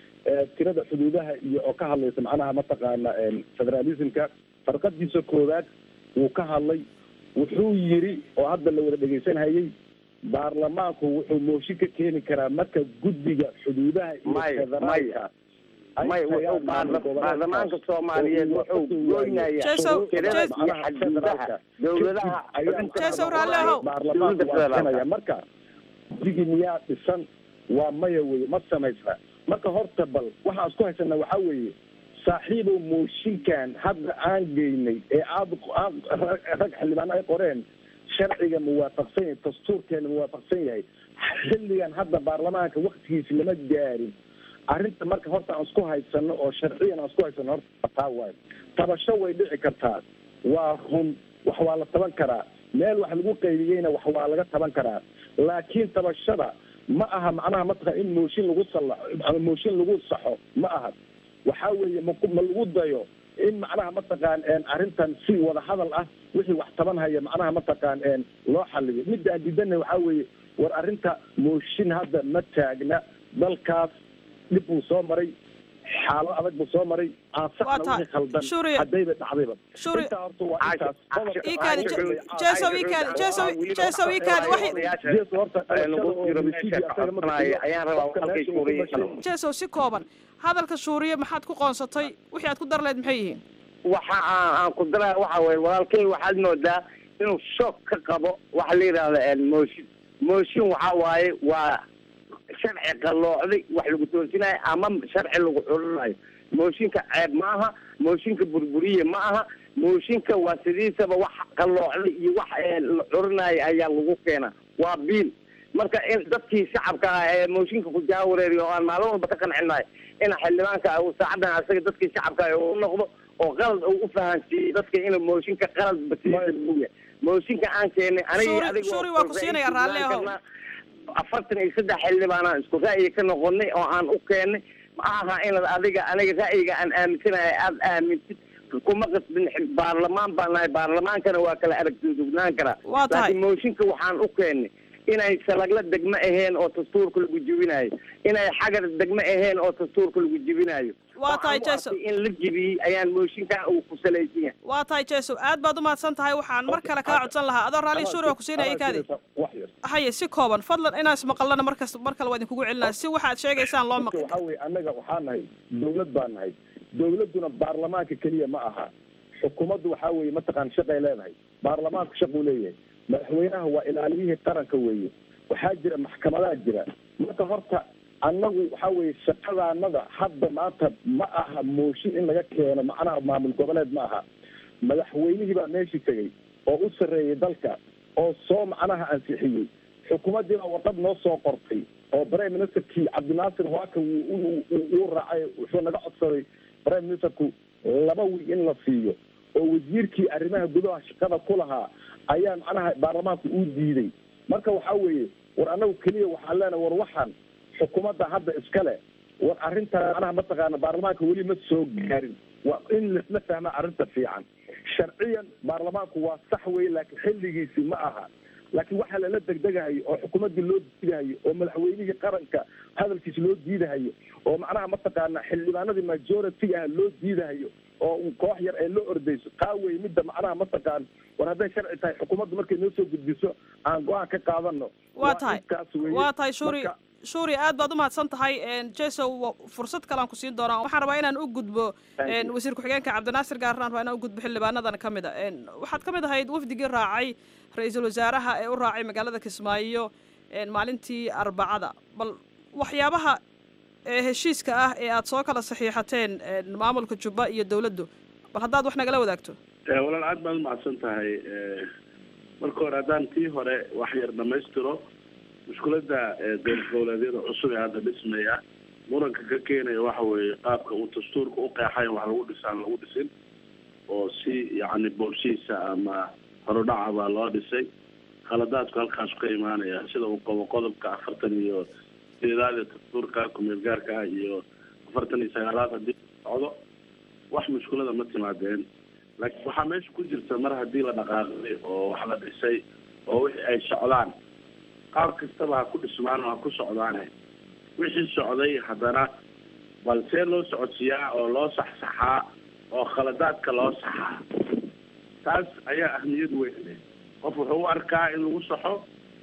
tirada xuduudaha iyo oo ka hadlaysa macnaha mataqaana federalismka farqadiisa koowaad wuu ka hadlay wuxuu yiri oo hadda la wada dhegaysanhayay baarlamaanku wuxuu mooshin ka keeni karaa marka guddiga xuduudaha iyo federaalka may wuxuu baarlamaanka soomaaliyeed wuxuu goynayaa tirada iyo xaduudaha dawladaha baarlamaanka marka guddigii miyaa dhisan waa maya weye ma samaysna marka horta bal waxaan isku haysanaa waxaa weeye saaxiibow mooshinkan hadda aan geynay ee aada rag xildhibaano ay qoreen sharciga muwaafaqsan yahay dastuurkeena muwaafaqsan yahay xilligan hadda baarlamaanka waktigiisi lama gaarin arrinta marka horta aan isku haysano oo sharciyan aan isku haysano horta taa waayo tabasho way dhici kartaa waa run wax waa la taban karaa meel wax lagu qaybiyeyna wax waa laga taban karaa laakiin tabashada ma aha macnaha mataqan in mooshin lagu sallaxo ama mooshin lagu saxo ma aha waxaa weeye ma ma lagu dayo in macnaha mataqaan arrintan si wada hadal ah wixii wax taban haya macnaha mataqaan loo xaliyo midda aan diidanay waxaa weeye war arrinta mooshin hadda ma taagna dalkaas dhib buu soo maray xaalad adag buu soo maray aan saxna wixii khaldan haddayba dhacdayba intaa horta waa intaas ikaadi jeesow ikaadi jeesow jeesow ikaadi waxay jeeso horta jeesow si kooban hadalka shuuriye maxaad ku qoonsatay wixii aad ku dar leed maxay yihiin waxa aan aan ku daraya waxa weye walaalkay waxaad moodaa inuu shoog ka qabo waxa la yidhahda mooshin mooshin waxa waaye waa sharci qalloocday wax lagu toosinayo ama sharci lagu xulinayo mooshinka ceeb ma aha mooshinka burburiye ma aha mooshinka waa sidiisaba wax qalloocday iyo wax la curinayo ayaa lagu keena waa biil marka in dadkii shacabka ah ee mooshinka ku jaawareeriyo oo aan maalin walba ka qancinayo in xildhibaanka saacadan asaga dadkii shacabka u noqdo oo qalad uu u fahansiiyey dadka inuu mooshinka qalad basiiya mooshinka aan keenay aniga shuri waa ku siinaya raalli ahow afartan iyo saddex xildhibaanaan isku ra'yi ka noqonay oo aan u keenay ma aha inaad adiga aniga ra'yiga aan aaminsanahay aada aamintid kuma qasbin baarlamaan baan nahay baarlamaankana waa kala aragtidugnaan karaa Waa tahay. laakiin mooshinka waxaan u keenay inay salagla degmo aheen oo dastuurka lagu jibinayo inay xagar degmo aheen oo dastuurka lagu jibinayo Waa tahay, Waxaan u Jason. arkay in la jibiyey ayaan mooshinkan uu ku salaysan yahay waa tahay jeesow aad baad u mahadsan tahay waxaan mar kale kaa codsan lahaa adoo raalli shuri waa ku siinaya ikaadi haye si kooban fadlan inaan ismaqalana markas mar kale waa idinkugu celinaya si waxaad sheegaysaan loo maqli waxaa weye annaga waxaa nahay dawlad baa nahay dawladduna baarlamaanka keliya ma aha xukuumaddu waxaa weeye mataqaan shaqay leedahay baarlamaanku shaquu leeyahay madaxweynaha waa ilaaliyihii qaranka weeye waxaa jira maxkamadaha jira marka horta annagu waxaa weeye shaqadaanada hadda maanta ma aha mooshin in laga keeno macnaha maamul goboleed ma aha madaxweynihii baa meeshii tegey oo u sarreeyey dalka oo soo macnaha ansixiyey xukuumaddiina warqad noo soo qortay oo prime ministerkii cabdinaasir waaka uu raacay wuxuu naga codsaday prime ministerku laba wiig in la siiyo oo wasiirkii arrimaha gudaha shaqada ku lahaa ayaa macnaha baarlamaanku uu diiday marka waxaa weeye war annagu keliya waxaan leenahay war waxaan xukuumadda hadda iskale war arrintan macnaha mataqaana baarlamaanka weli ma soo gaarin waa in laisla fahmaa arrinta fiican sharciyan baarlamaanku waa sax weye laakiin xilligiisi ma aha laakiin waxaa lala degdegahayo oo xukuumaddii loo diidahayo oo madaxweynihii qaranka hadalkiisa loo diidahayo oo macnaha mataqaana xildhibaanadii majority ah loo diidahayo oo un koox yar ay loo ordayso taa wey midda macnaha mataqaan war hadday sharci tahay xukuumaddu markay noo soo gudbiso aan go-aan ka qaadano waa tahay intaas weye. waa tahay shuri Marka- shuri aad baad u mahadsan tahay jesow wa- fursad kalean ku siin doonaa waxaan rabaa inaan u gudbo een, wasiir ku-xigeenka cabdinaasir gaarnaan rabaa inaan u gudbo xildhibaanadan ka mid a een, waxaad ka mid ahayd wafdigii raacay ra-iisul wasaaraha ee u raacay magaalada kismaayo een, maalintii arbacada bal waxyaabaha ee heshiiska ah ee aad soo kala saxiixateen een, maamulka jubba iyo dowladdu bal haddaad wax nagala wadaagto Eh, walaal aad baad umahadsan tahay Eh, marka hore haddaan tii hore wax yar dhamaystiro mushkiladda eh, dowlad goboleedyada cusub ee hadda dhismaya muranka ka keenaya waxa weeye qaabka uu dastuurka u qeexay wax lagu dhisaan lagu dhisin oo si yacni boolshiisa ama horudhaca baa loo dhisay khaladaadku halkaas ka imaanaya sida uu qabo qodobka afartan iyo sideedaad ee dastuurka kumeel gaarka ah iyo afartan iyo sagaalaad haddii socdo wax mushkilada ma timaadeen laakiin waxaa meesha ku jirta mar haddii la dhaqaaqay oo wax la dhisay oo wixii ay socdaan qaab kastaba ha ku dhismaan oo ha ku socdaane wixii socday haddana bal see loo socodsiiyaa oo loo saxsaxaa oo khaladaadka loo saxaa taas ayaa ahmiyad weyn leh qof wuxuu u arkaa in lagu saxo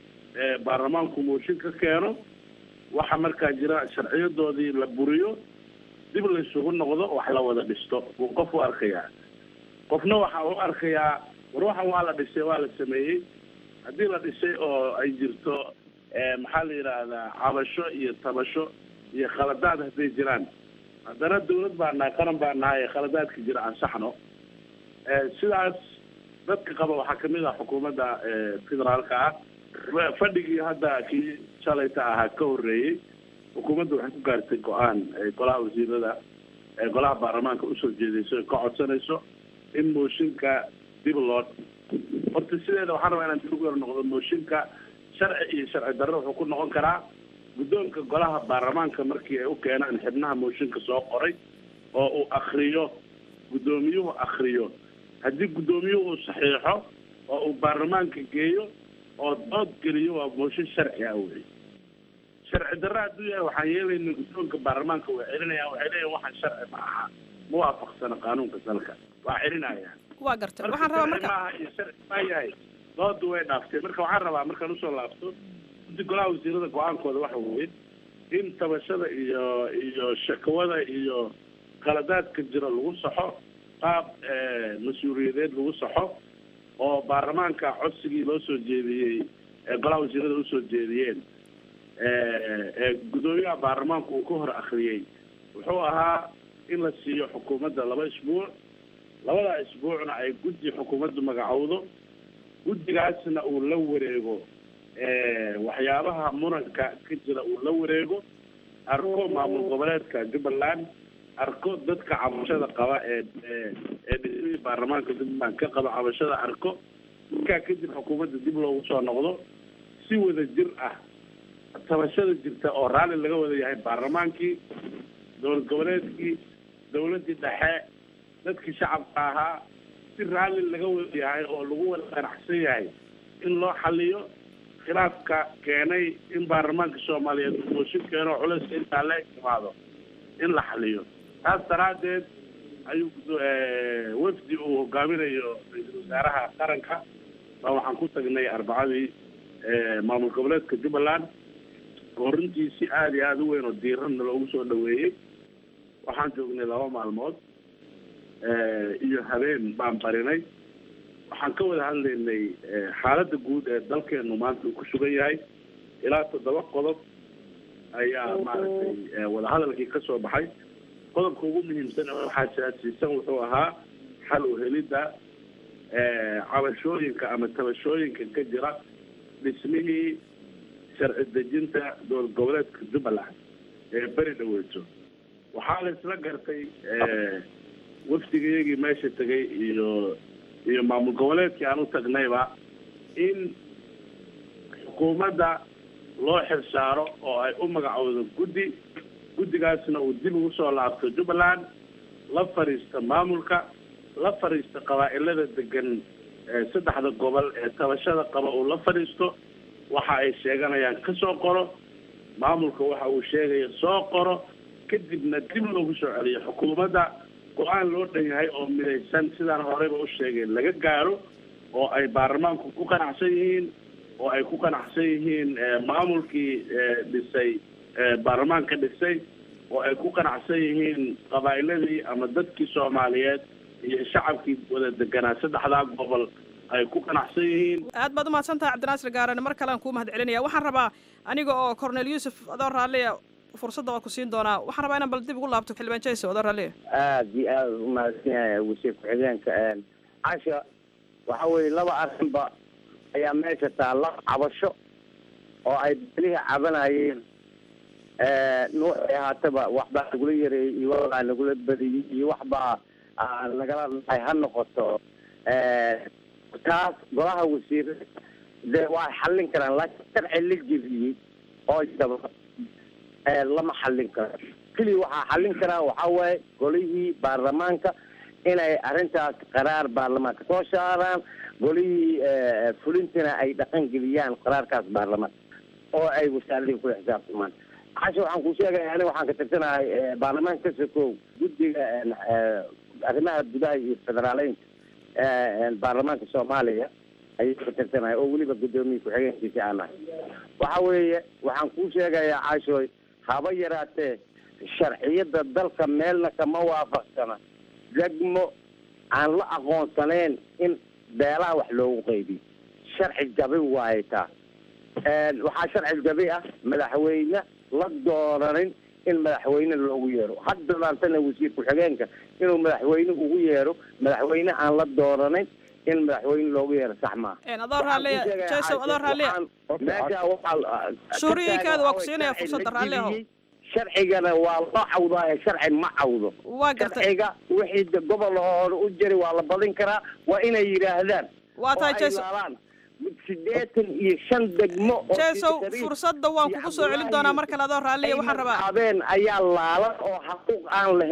ee baarlamaanku mooshin ka keeno waxa markaa jira sharciyadoodii la buriyo dib la isugu noqdo wax la wada dhisto buu qof u arkayaa qofna waxa u arkayaa war waxan waa la dhisay waa la sameeyey haddii la dhisay oo ay jirto eh, maxaa la yidhaahdaa cabasho iyo tabasho iyo khaladaad hadday jiraan haddana dawlad baa nahay qaran baa nahay ee khaladaadka jira aan saxno Eh, sidaas dadka qaba waxaa kamid ah xukuumadda eh, federaalka ah Fa- fadhigii hadda kii shalayta ahaa ka horreeyey xukuumadda waxay ku gaartay go-aan ay golaha wasiirada ee golaha baarlamaanka usoo jeedayso ay ka codsanayso in mooshinka dib loo horta sideeda waxaan rabaa inaan dib ugu yar noqdo mooshinka sharci iyo sharci darro wuxuu ku noqon karaa guddoonka golaha baarlamaanka markii ay u keenaan xibnaha mooshinka soo qoray oo uu akriyo guddoomiyuhu akriyo haddii guddoomiyuhu uu saxiixo oo uu baarlamaanka geeyo oo dood geliyo waa mooshin sharci ah wey sharci darra hadduu yahay waxaan yeelayna guddoonka baarlamaanka way celinayaan waxay leeyihin waxaan sharci ma aha ma waafaqsana qaanuunka dalka waa celinayaan waa gartay waxaan rabaa sharci marka maaha iyo sharci maa yahay doodu way dhaaftay marka waxaan rabaa markaan usoo laabto guddi golaha wasiirada go-aankooda waxa weeye in tabashada iyo iyo shakawada iyo qaladaadka jira lagu saxo qaab mas-uuliyadeed lagu saxo oo baarlamaanka codsigii loo soo jeediyey ee golaha wasiirada usoo jeediyeen ee guddoomiyaha baarlamaanku uu ka hor akriyey wuxuu ahaa in la siiyo xukuumadda laba isbuuc labada isbuucna ay guddi xukuumaddu magacowdo guddigaasna uu la wareego waxyaabaha muranka ka jira uu la wareego arko maamul goboleedka jubbaland arko dadka cabashada qaba ee ee dhismihii baarlamaanka jubbaland ka qaba cabashada arko markaa kadib xukuumadda dib loogu soo noqdo si wada jir ah tabashada jirta oo raalli laga wada yahay baarlamaankii dowlad goboleedkii dowladdii dhexe dadkii shacabka ahaa si raalli laga wada yahay oo lagu wada qanacsan yahay in loo xaliyo khilaafka keenay in baarlamaanka soomaaliyeed uu mooshin keeno culayska intaa la timaado in la xaliyo taas daraaddeed ayuu wafdi uu hogaaminayo ra-iisul wasaaraha qaranka baa waxaan ku tagnay arbacadii maamul goboleedka jubbaland oo runtii si aada iyo aada u weyn oo diiranna loogu soo dhaweeyey waxaan joognay laba maalmood iyo habeen baan barinay waxaan ka wada hadlaynay xaaladda guud ee dalkeenu maanta uu ku sugan yahay ilaa toddoba qodob ayaa maaragtay wadahadalkii ka soo baxay qodobka ugu muhiimsan ee waxaa siyaasiisan wuxuu ahaa xal u helidda cabashooyinka ama tabashooyinka ka jira dhismihii sharci dejinta dowlad goboleedka jubbaland ee beri dhaweyso waxaa la isla gartay wafdigayagii meesha tegay iyo iyo maamul goboleedkii aan u tagnayba in xukuumadda loo xilsaaro oo ay u magacowdo guddi guddigaasna uu dib ugu soo laabto jubbaland la fadhiista maamulka la fadhiista qabaa'ilada degan saddexda gobol ee tabashada qaba uu la fadhiisto waxa ay sheeganayaan ka soo qoro maamulka waxa uu sheegaya soo qoro kadibna dib loogu soo celiyo xukuumadda go-aan loo dhan yahay oo midaysan sidaan horeyba u sheegay laga gaaro oo ay baarlamaanku ku qanacsan yihiin oo ay ku qanacsan yihiin maamulkii dhisay baarlamaanka dhisay oo ay ku qanacsan yihiin qabaa'iladii ama dadkii soomaaliyeed iyo shacabkii wada deganaa saddexdaa gobol ay ku qanacsan yihiin aad baad umahadsan tahay cabdinaasir gaarane mar kalean kuu mahad celinaya waxaan rabaa aniga oo cornel yuusuf adoo raalliya fursadda waa ku siin doonaa waxaan rabaa inaan bal dib ugu laabto xildhibaan jayso adoo raalliya aada iyo aada umahadsan yahay wasiir ku-xigeenka casha waxa weeye laba arrinba ayaa meesha taalla cabasho oo ay belihii cabanayeen nuuxay ahaataba waxbaa nagula yareeyey iyo waxbaa nagula badiyey iyo waxbaa nagala dhacay ha noqoto taas golaha wasiirada de waa xallin karaan laakiin sharci la jebiyey oo daba lama xallin karo keliya waxaa xallin karaa waxaa waaye golihii baarlamaanka inay arrintaas qaraar baarlamaanka soo saaraan golihii fulintina ay dhaqan geliyaan qaraarkaas baarlamaanka oo ay wasaaradii kula xisaabtamaan casha waxaan ku sheegaya aniga waxaan ka tirsanahay baarlamaanka ka sokow guddiga arrimaha gudaha iyo federaaleynka baarlamaanka soomaaliya ayay ka tirsanahay oo weliba guddoomiye ku-xigeenkiisa aan ahay waxa weeye waxaan kuu sheegayaa caashooy haba yaraatee sharciyada dalka meelna kama waafaqsana degmo aan la aqoonsanayn in beelaha wax loogu qaybiyo sharci jabi waaye taa waxaa sharci jabi ah madaxweyne la dooranin in madaxweyne loogu yeero hadda laantana wasiir ku-xigeenka inuu madaxweyne ugu yeero madaxweyne aan la dooranayn in madaxweyne loogu yeero sax maaha adoo raalliya jaysow adoo raalliya meesha waxaa shuuriyinkaada waa ku siinaya fursadda raalli ahow sharcigana waa loo cawdaaye sharci ma cawdo waa gartay sharciga wixii de gobol hore u jiri waa la badin karaa waa inay yidhaahdaan waa tahay oo ay jaysow laalaan sideetan iyo shan degmo oo jaysow Shariif fursadda waan kugu soo celin doonaa mar kale adoo raalliya waxaan rabaa habeen ayaa laalan oo xaquuq aan lahayn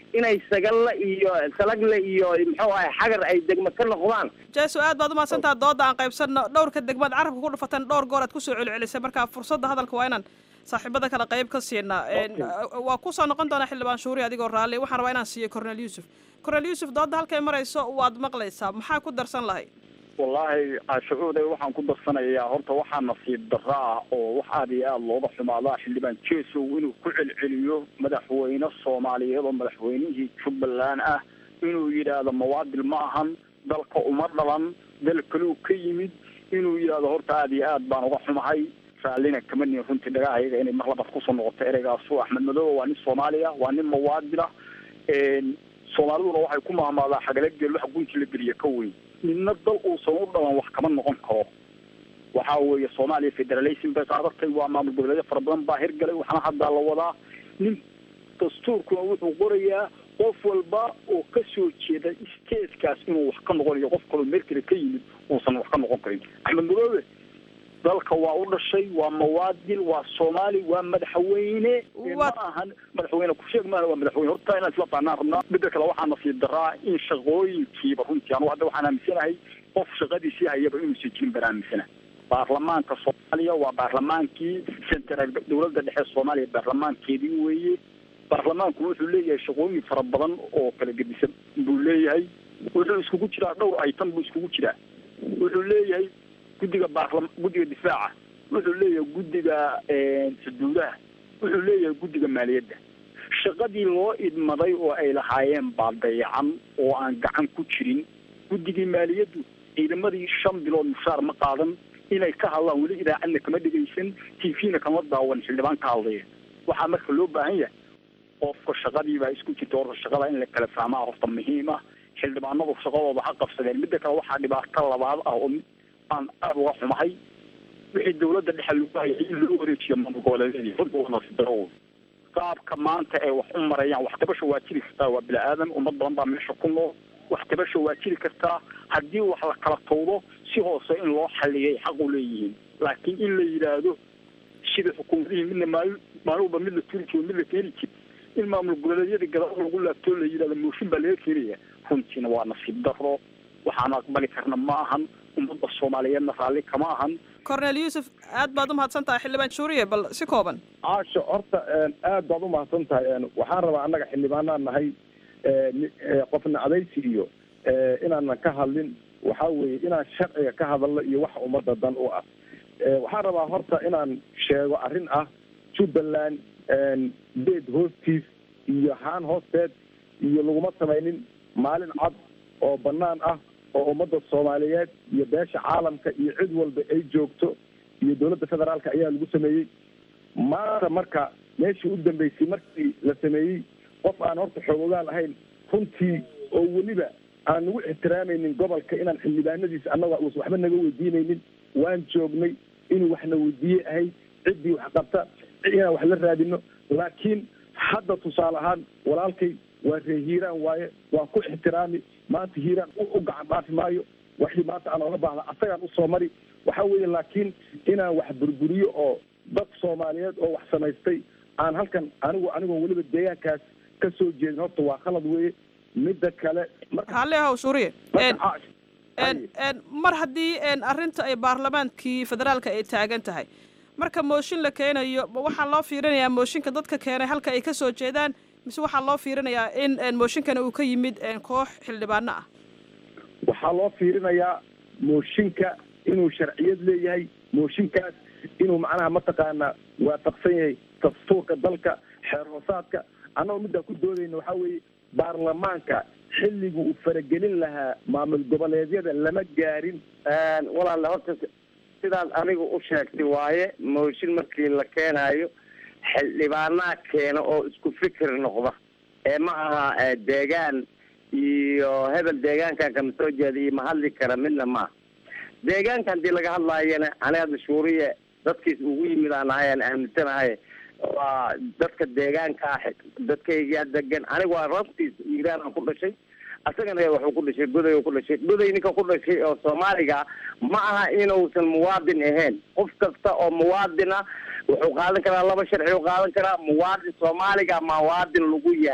inay sagalle iyo salagle iyo muxuu ahay xagar ay degmo ka noqdaan jeeso aad baad umahadsantaha dooda aan qaybsanno dhowrka degmaad carabka ku dhufateen dhowr goor aad kusoo celcelisay marka fursadda hadalka waa inaan saaxiibada kale qayb ka siinaa waa kusoo noqon doonaa xildhibaan shuuri adigoo raalli waxaan rabaa inaan siiyo cornel yuusuf cornel yuusuf dooda halkay marayso waad maqlaysaa maxaa ku darsan lahay wallaahi cashucuuday waxaan ku darsanayaa horta waxaa nasiib darro ah oo wax aada iyo aada looga xumaadaa xildhibaan jesow inuu ku celceliyo madaxweyne soomaaliyeed oo madaxweynihii jubbaland ah inuu yidhaahdo mawaadil ma ahan dalka uma dhalan dal kaluu ka yimid inuu yidhaahdo horta aada iyo aad baan uga xumahay raallina kama nin runtii dhagahayaga inay mar labaad kusoo noqoto ereygaasu axmed madoobe waa nin soomaaliya waa nin mawaadila soomaaliduna waxay ku mahmaadaa xagala geel wax gunti la geliya ka weyn midna dal uusan u dhalan wax kama noqon karo waxa weeye soomaaliya federalism bay qaadatay waa maamul goboleedyo fara badan baa hirgalay waxaana haddaa la wadaa nin dastuurkuna wuxuu qorayaa qof walba oo ka soo jeeda statekaas inuu wax ka noqonayo qof kaloo meel kale ka yimid uusan wax ka noqon karin axmed madoobe dalka waa u dhashay waa mawaadil waa soomaali waa madaxweyne ma ahan madaxweyne kusheeg maaha waa madaxweyne horta inaan isla fahnaan rabnaa midda kale waxaa nasiib daraa in shaqooyinkiiba runtii anugu hadda waxaan aaminsanahay qof shaqadiisii hayaba inuusan jirin baan aaminsanahay baarlamaanka soomaaliya waa baarlamaankii central dowladda dhexe soomaaliya baarlamaankeedii weeye baarlamaanku wuxuu leeyahay shaqooyin fara badan oo kala gedisan buu leeyahay wuxuu iskugu jiraa dhowr item buu iskugu jiraa wuxuu leeyahay guddiga baarla guddiga difaaca wuxuu leeyahay guddiga xuduudaha wuxuu leeyahay guddiga maaliyadda shaqadii loo idmaday oo ay lahaayeen baa dayacan oo aan gacan ku jirin guddigii maaliyaddu ciidamadii shan bilood mushaar ma qaadan inay ka hadlaan weli idaacadna kama dhegaysan t v-na kama daawan xildhibaan ka hadlaya waxaa marka loo baahan yahay qofka shaqadii baa isku jirta horta shaqada in la kala fahmaa horta muhiim ah xildhibaanadu shaqadooda ha qabsadeen midda kale waxaa dhibaato labaad ah oo aan aada uga xumahay wixii dawladda dhexe lagu hayay in loo wareejiyo maamul goboleedyadii runta waa nasiibdaro qaabka maanta ay wax u marayaan wax tabasha waa jiri kartaa waa bini aadan ummad badan baa meesha ku nool wax tabasha waa jiri kartaa haddii wax la kala tawdo si hoose in loo xaliyay xaq u leeyihiin laakiin in la yidhaahdo sida xukuumadihii midna maalin maalinba mid la turi jiro mid la keeni jiro in maamul goboleedyadii gadaal lagu laabtoo la yidhahdo mooshin baa laga keenaya runtiina waa nasiib daro waxaan aqbali karna ma ahan ummadda soomaaliyeedna raalli kama ahan cornel yuusuf aad baad umahadsan tahay xildhibaan shuuriye bal si kooban caasho horta aad baad umahadsan tahay waxaan rabaa annaga xildhibaanaan nahay qofna adaysi iyo inaanan ka hadlin waxaa weeye inaan sharciga ka hadalno iyo waxa ummadda dan u ah waxaan rabaa horta inaan sheego arrin ah jubbaland beed hoostiis iyo haan hoosteed iyo laguma samaynin maalin cad oo banaan ah oo ummadda soomaaliyeed iyo beesha caalamka iyo cid walba ay joogto iyo dowladda federaalka ayaa lagu sameeyey maanta marka meeshii u dambeysay markii la sameeyey qof aan horta xoogogaal ahayn runtii oo weliba aan nagu ixtiraamaynin gobolka inaan xildhibaanadiisa annaga uusan waxba naga weydiinaynin waan joognay inuu waxna weydiiye ahay ciddii wax qabta inaan wax la raadino laakiin hadda tusaale ahaan walaalkay waa ree hiiraan waaye waan ku ixtiraami maanta hiiraan u gacan dhaafi maayo waxii maanta aan oga baahda asagaan usoo mari waxa weeye laakiin inaan wax burburiyo oo dad soomaaliyeed oo wax samaystay aan halkan anigu anigoo weliba deegaankaas ka soo jeedin horta waa khalad weeye midda kale halle haw shuuriye mar haddii arrinta ay baarlamaankii federaalka ay taagan tahay marka mooshin la keenayo waxaa loo fiirinayaa mooshinka dadka keenay halka ay kasoo jeedaan mise waxaa loo fiirinayaa in mooshinkana uu ka yimid koox xildhibaano ah waxaa loo fiirinayaa mooshinka inuu sharciyad leeyahay mooshinkaas inuu macnaha mataqaanaa waafaqsan yahay dastuurka dalka xeer hoosaadka annagoo middaa ku doodayna waxaa weeye baarlamaanka xilligu uu faragelin lahaa maamul goboleedyada lama gaarin walaale horta sidaad anigu u sheegtay waaye mooshin markii la keenayo xildhibaanaa keena oo isku fikir noqda ee ma aha deegaan iyo hebel deegaankan kama soo jeeda iyo ma hadli kara midna maaha deegaanka haddii laga hadlaayana aniga hadda shuuriye dadkiis ugu yimid aan ahay aan aaminsanahay waa dadka deegaanka ah dadkaygaa degan aniga waa rabtiis iiraan aan ku dhashay asagana wuxuu ku dhashay goday ku dhashay goday ninka ku dhashay oo soomaaliga ma aha inuusan muwaadin ahayn qof kasta oo muwaadin ah wuxuu qaadan karaa laba sharci u qaadan karaa muwaadin soomaaliga muwaadin lagu yahay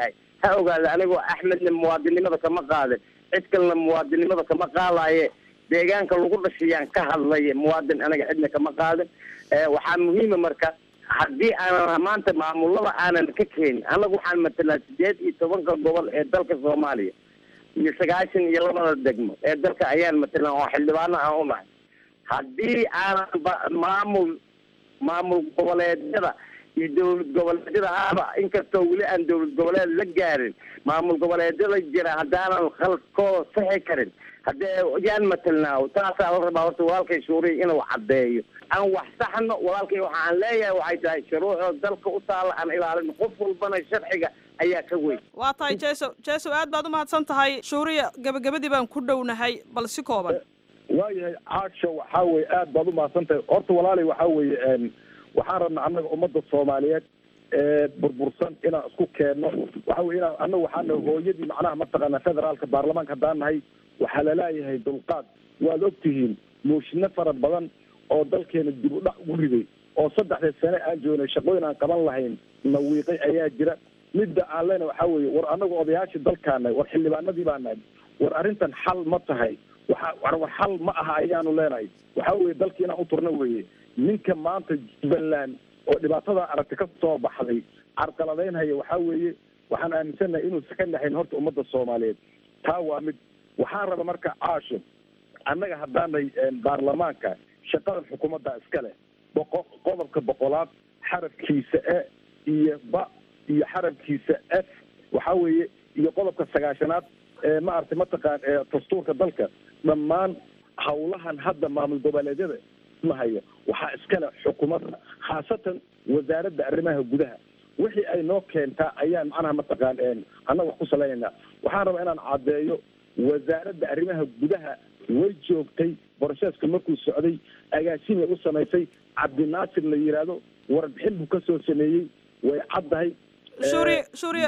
ha ogaada anigoo axmedna muwaadinimada kama qaadin cid kalena muwaadinimada kama qaadaye deegaanka lagu dhashayaan ka hadlaya muwaadin anaga cidna kama qaadin waxaa muhiima marka haddii aanan maanta maamulada aanan ka keenin annaga waxaan matelnaa sideed iyo tobanka gobol ee dalka soomaaliya iyo sagaashan iyo labada degmo ee dalka ayaan matelnaa oo xildhibaano aan u nahay haddii aanan ba maamul maamul goboleedyada iyo dowlad goboleedyada aaba inkastoo weli aan dowlad goboleed la gaarin maamul goboleedyada jira haddaanan khalkoo saxi karin haddee yaan matelnaa taasaa la rabaa horta walaalkay shuuriya inuu caddeeyo aan wax saxno walaalkay waxa aan leeyahay waxay tahay shuruucoo dalka u taalla aan ilaalin qof walbana sharciga ayaa ka weyn waa tahay jeso jeso aad baad umahadsan tahay shuuriya gabagabadii baan ku dhownahay bal si kooban waayahay caasho waxaa weye aad baad umahadsan tahay horta walaalay waxaa weeye waxaan rabnaa annaga ummadda soomaaliyeed ee burbursan inaan isku keenno waxa weye inaan annaga waxaana hooyadii macnaha mataqaana federaalka baarlamaanka haddaan nahay waxaa laleeyahay dulqaad waad ogtihiin muushino fara badan oo dalkeena dib u dhac ugu riday oo saddexdii sane aan joognay shaqooyin aan qaban lahayn nawiiqay ayaa jira midda aan leenahay waxaa weeye war annaga odayaashii dalkaanahay war xildhibaanadii baa nahay war arrintan xal ma tahay waxa war war xal ma aha ayaanu leenahay waxaa weeye dalkii inaan u turna weeye ninka maanta jubbaland oo dhibaatada aragti ka soo baxday carqaladaynhaya waxaa weeye waxaan aaminsannahay inuusan ka naxayn horta ummadda soomaaliyeed taa waa mid waxaan raba marka caasho annaga haddaanay baarlamaanka shaqadan xukuumadda iska leh boqo qodobka boqolaad xarafkiisa e iyo ba iyo xarafkiisa f waxaa weeye iyo qodobka sagaashanaad ee maaragtay mataqaan dastuurka dalka dhammaan hawlahan hadda maamul goboleedyada mahayo waxaa iskale xukuumadda khaasatan wasaaradda arrimaha gudaha wixii ay noo keentaa ayaan macnaha mataqaan annaga wax ku salaynaynaa waxaan rabaa inaan caddeeyo wasaaradda arrimaha gudaha way joogtay borosheeska markuu socday agaasimay u samaysay cabdinaasir la yidhaahdo warbixin buu kasoo sameeyey way caddahay shuuriya shuuriya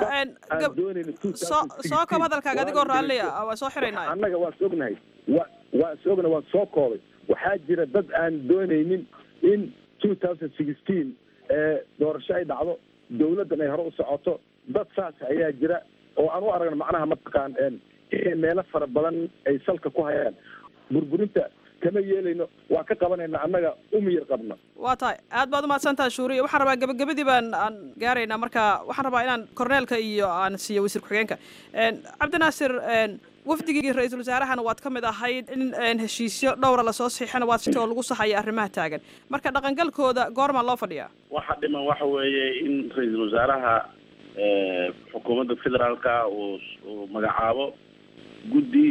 soo soo koob hadalkaaga adigoo raalliya waa soo xiraynaa annaga waan is ognahay wa waan is ognahay waan soo koobay waxaa jira dad aan doonaynin in two thousand sixteen doorasho ay dhacdo dawladdan ay hore u socoto dad saas ayaa jira oo aan u aragna macnaha mataqaan inay meelo fara badan ay salka ku hayaan burburinta kama yeelayno waa ka qabanayna annaga umiyar qabna waa tahay aad baad umahadsan tahay shuuriya waxaan rabaa gabagabadii baan aan gaaraynaa marka waxaan rabaa inaan korneelka iyo aan siiyo wasiir ku-xigeenka cabdinaasir wafdigii ra-iisul wasaarahana waad ka mid ahayd in heshiisyo dhowra lasoo saxiixana waad sitoo lagu saxaya arrimaha taagan marka dhaqangalkooda goormaa loo fadhiyaa waxa dhiman waxa weeye in ra-iisul wasaaraha xukuumadda federaalka uu uu magacaabo guddi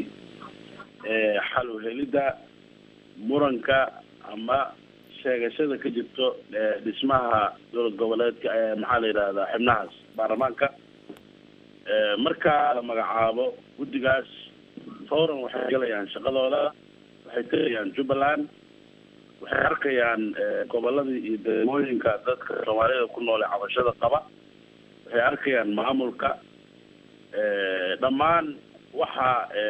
xal u helidda muranka ama sheegashada ka jirto dhismaha dowlad goboleedka maxaa la yidhahdaa xibnahaas baarlamaanka marka la magacaabo guddigaas fawran waxay galayaan shaqadooda waxay tegayaan jubbaland waxay arkayaan goboladii iyo degmooyinka dadka soomaalida ku noole cabashada qaba waxay arkayaan maamulka dhammaan waxa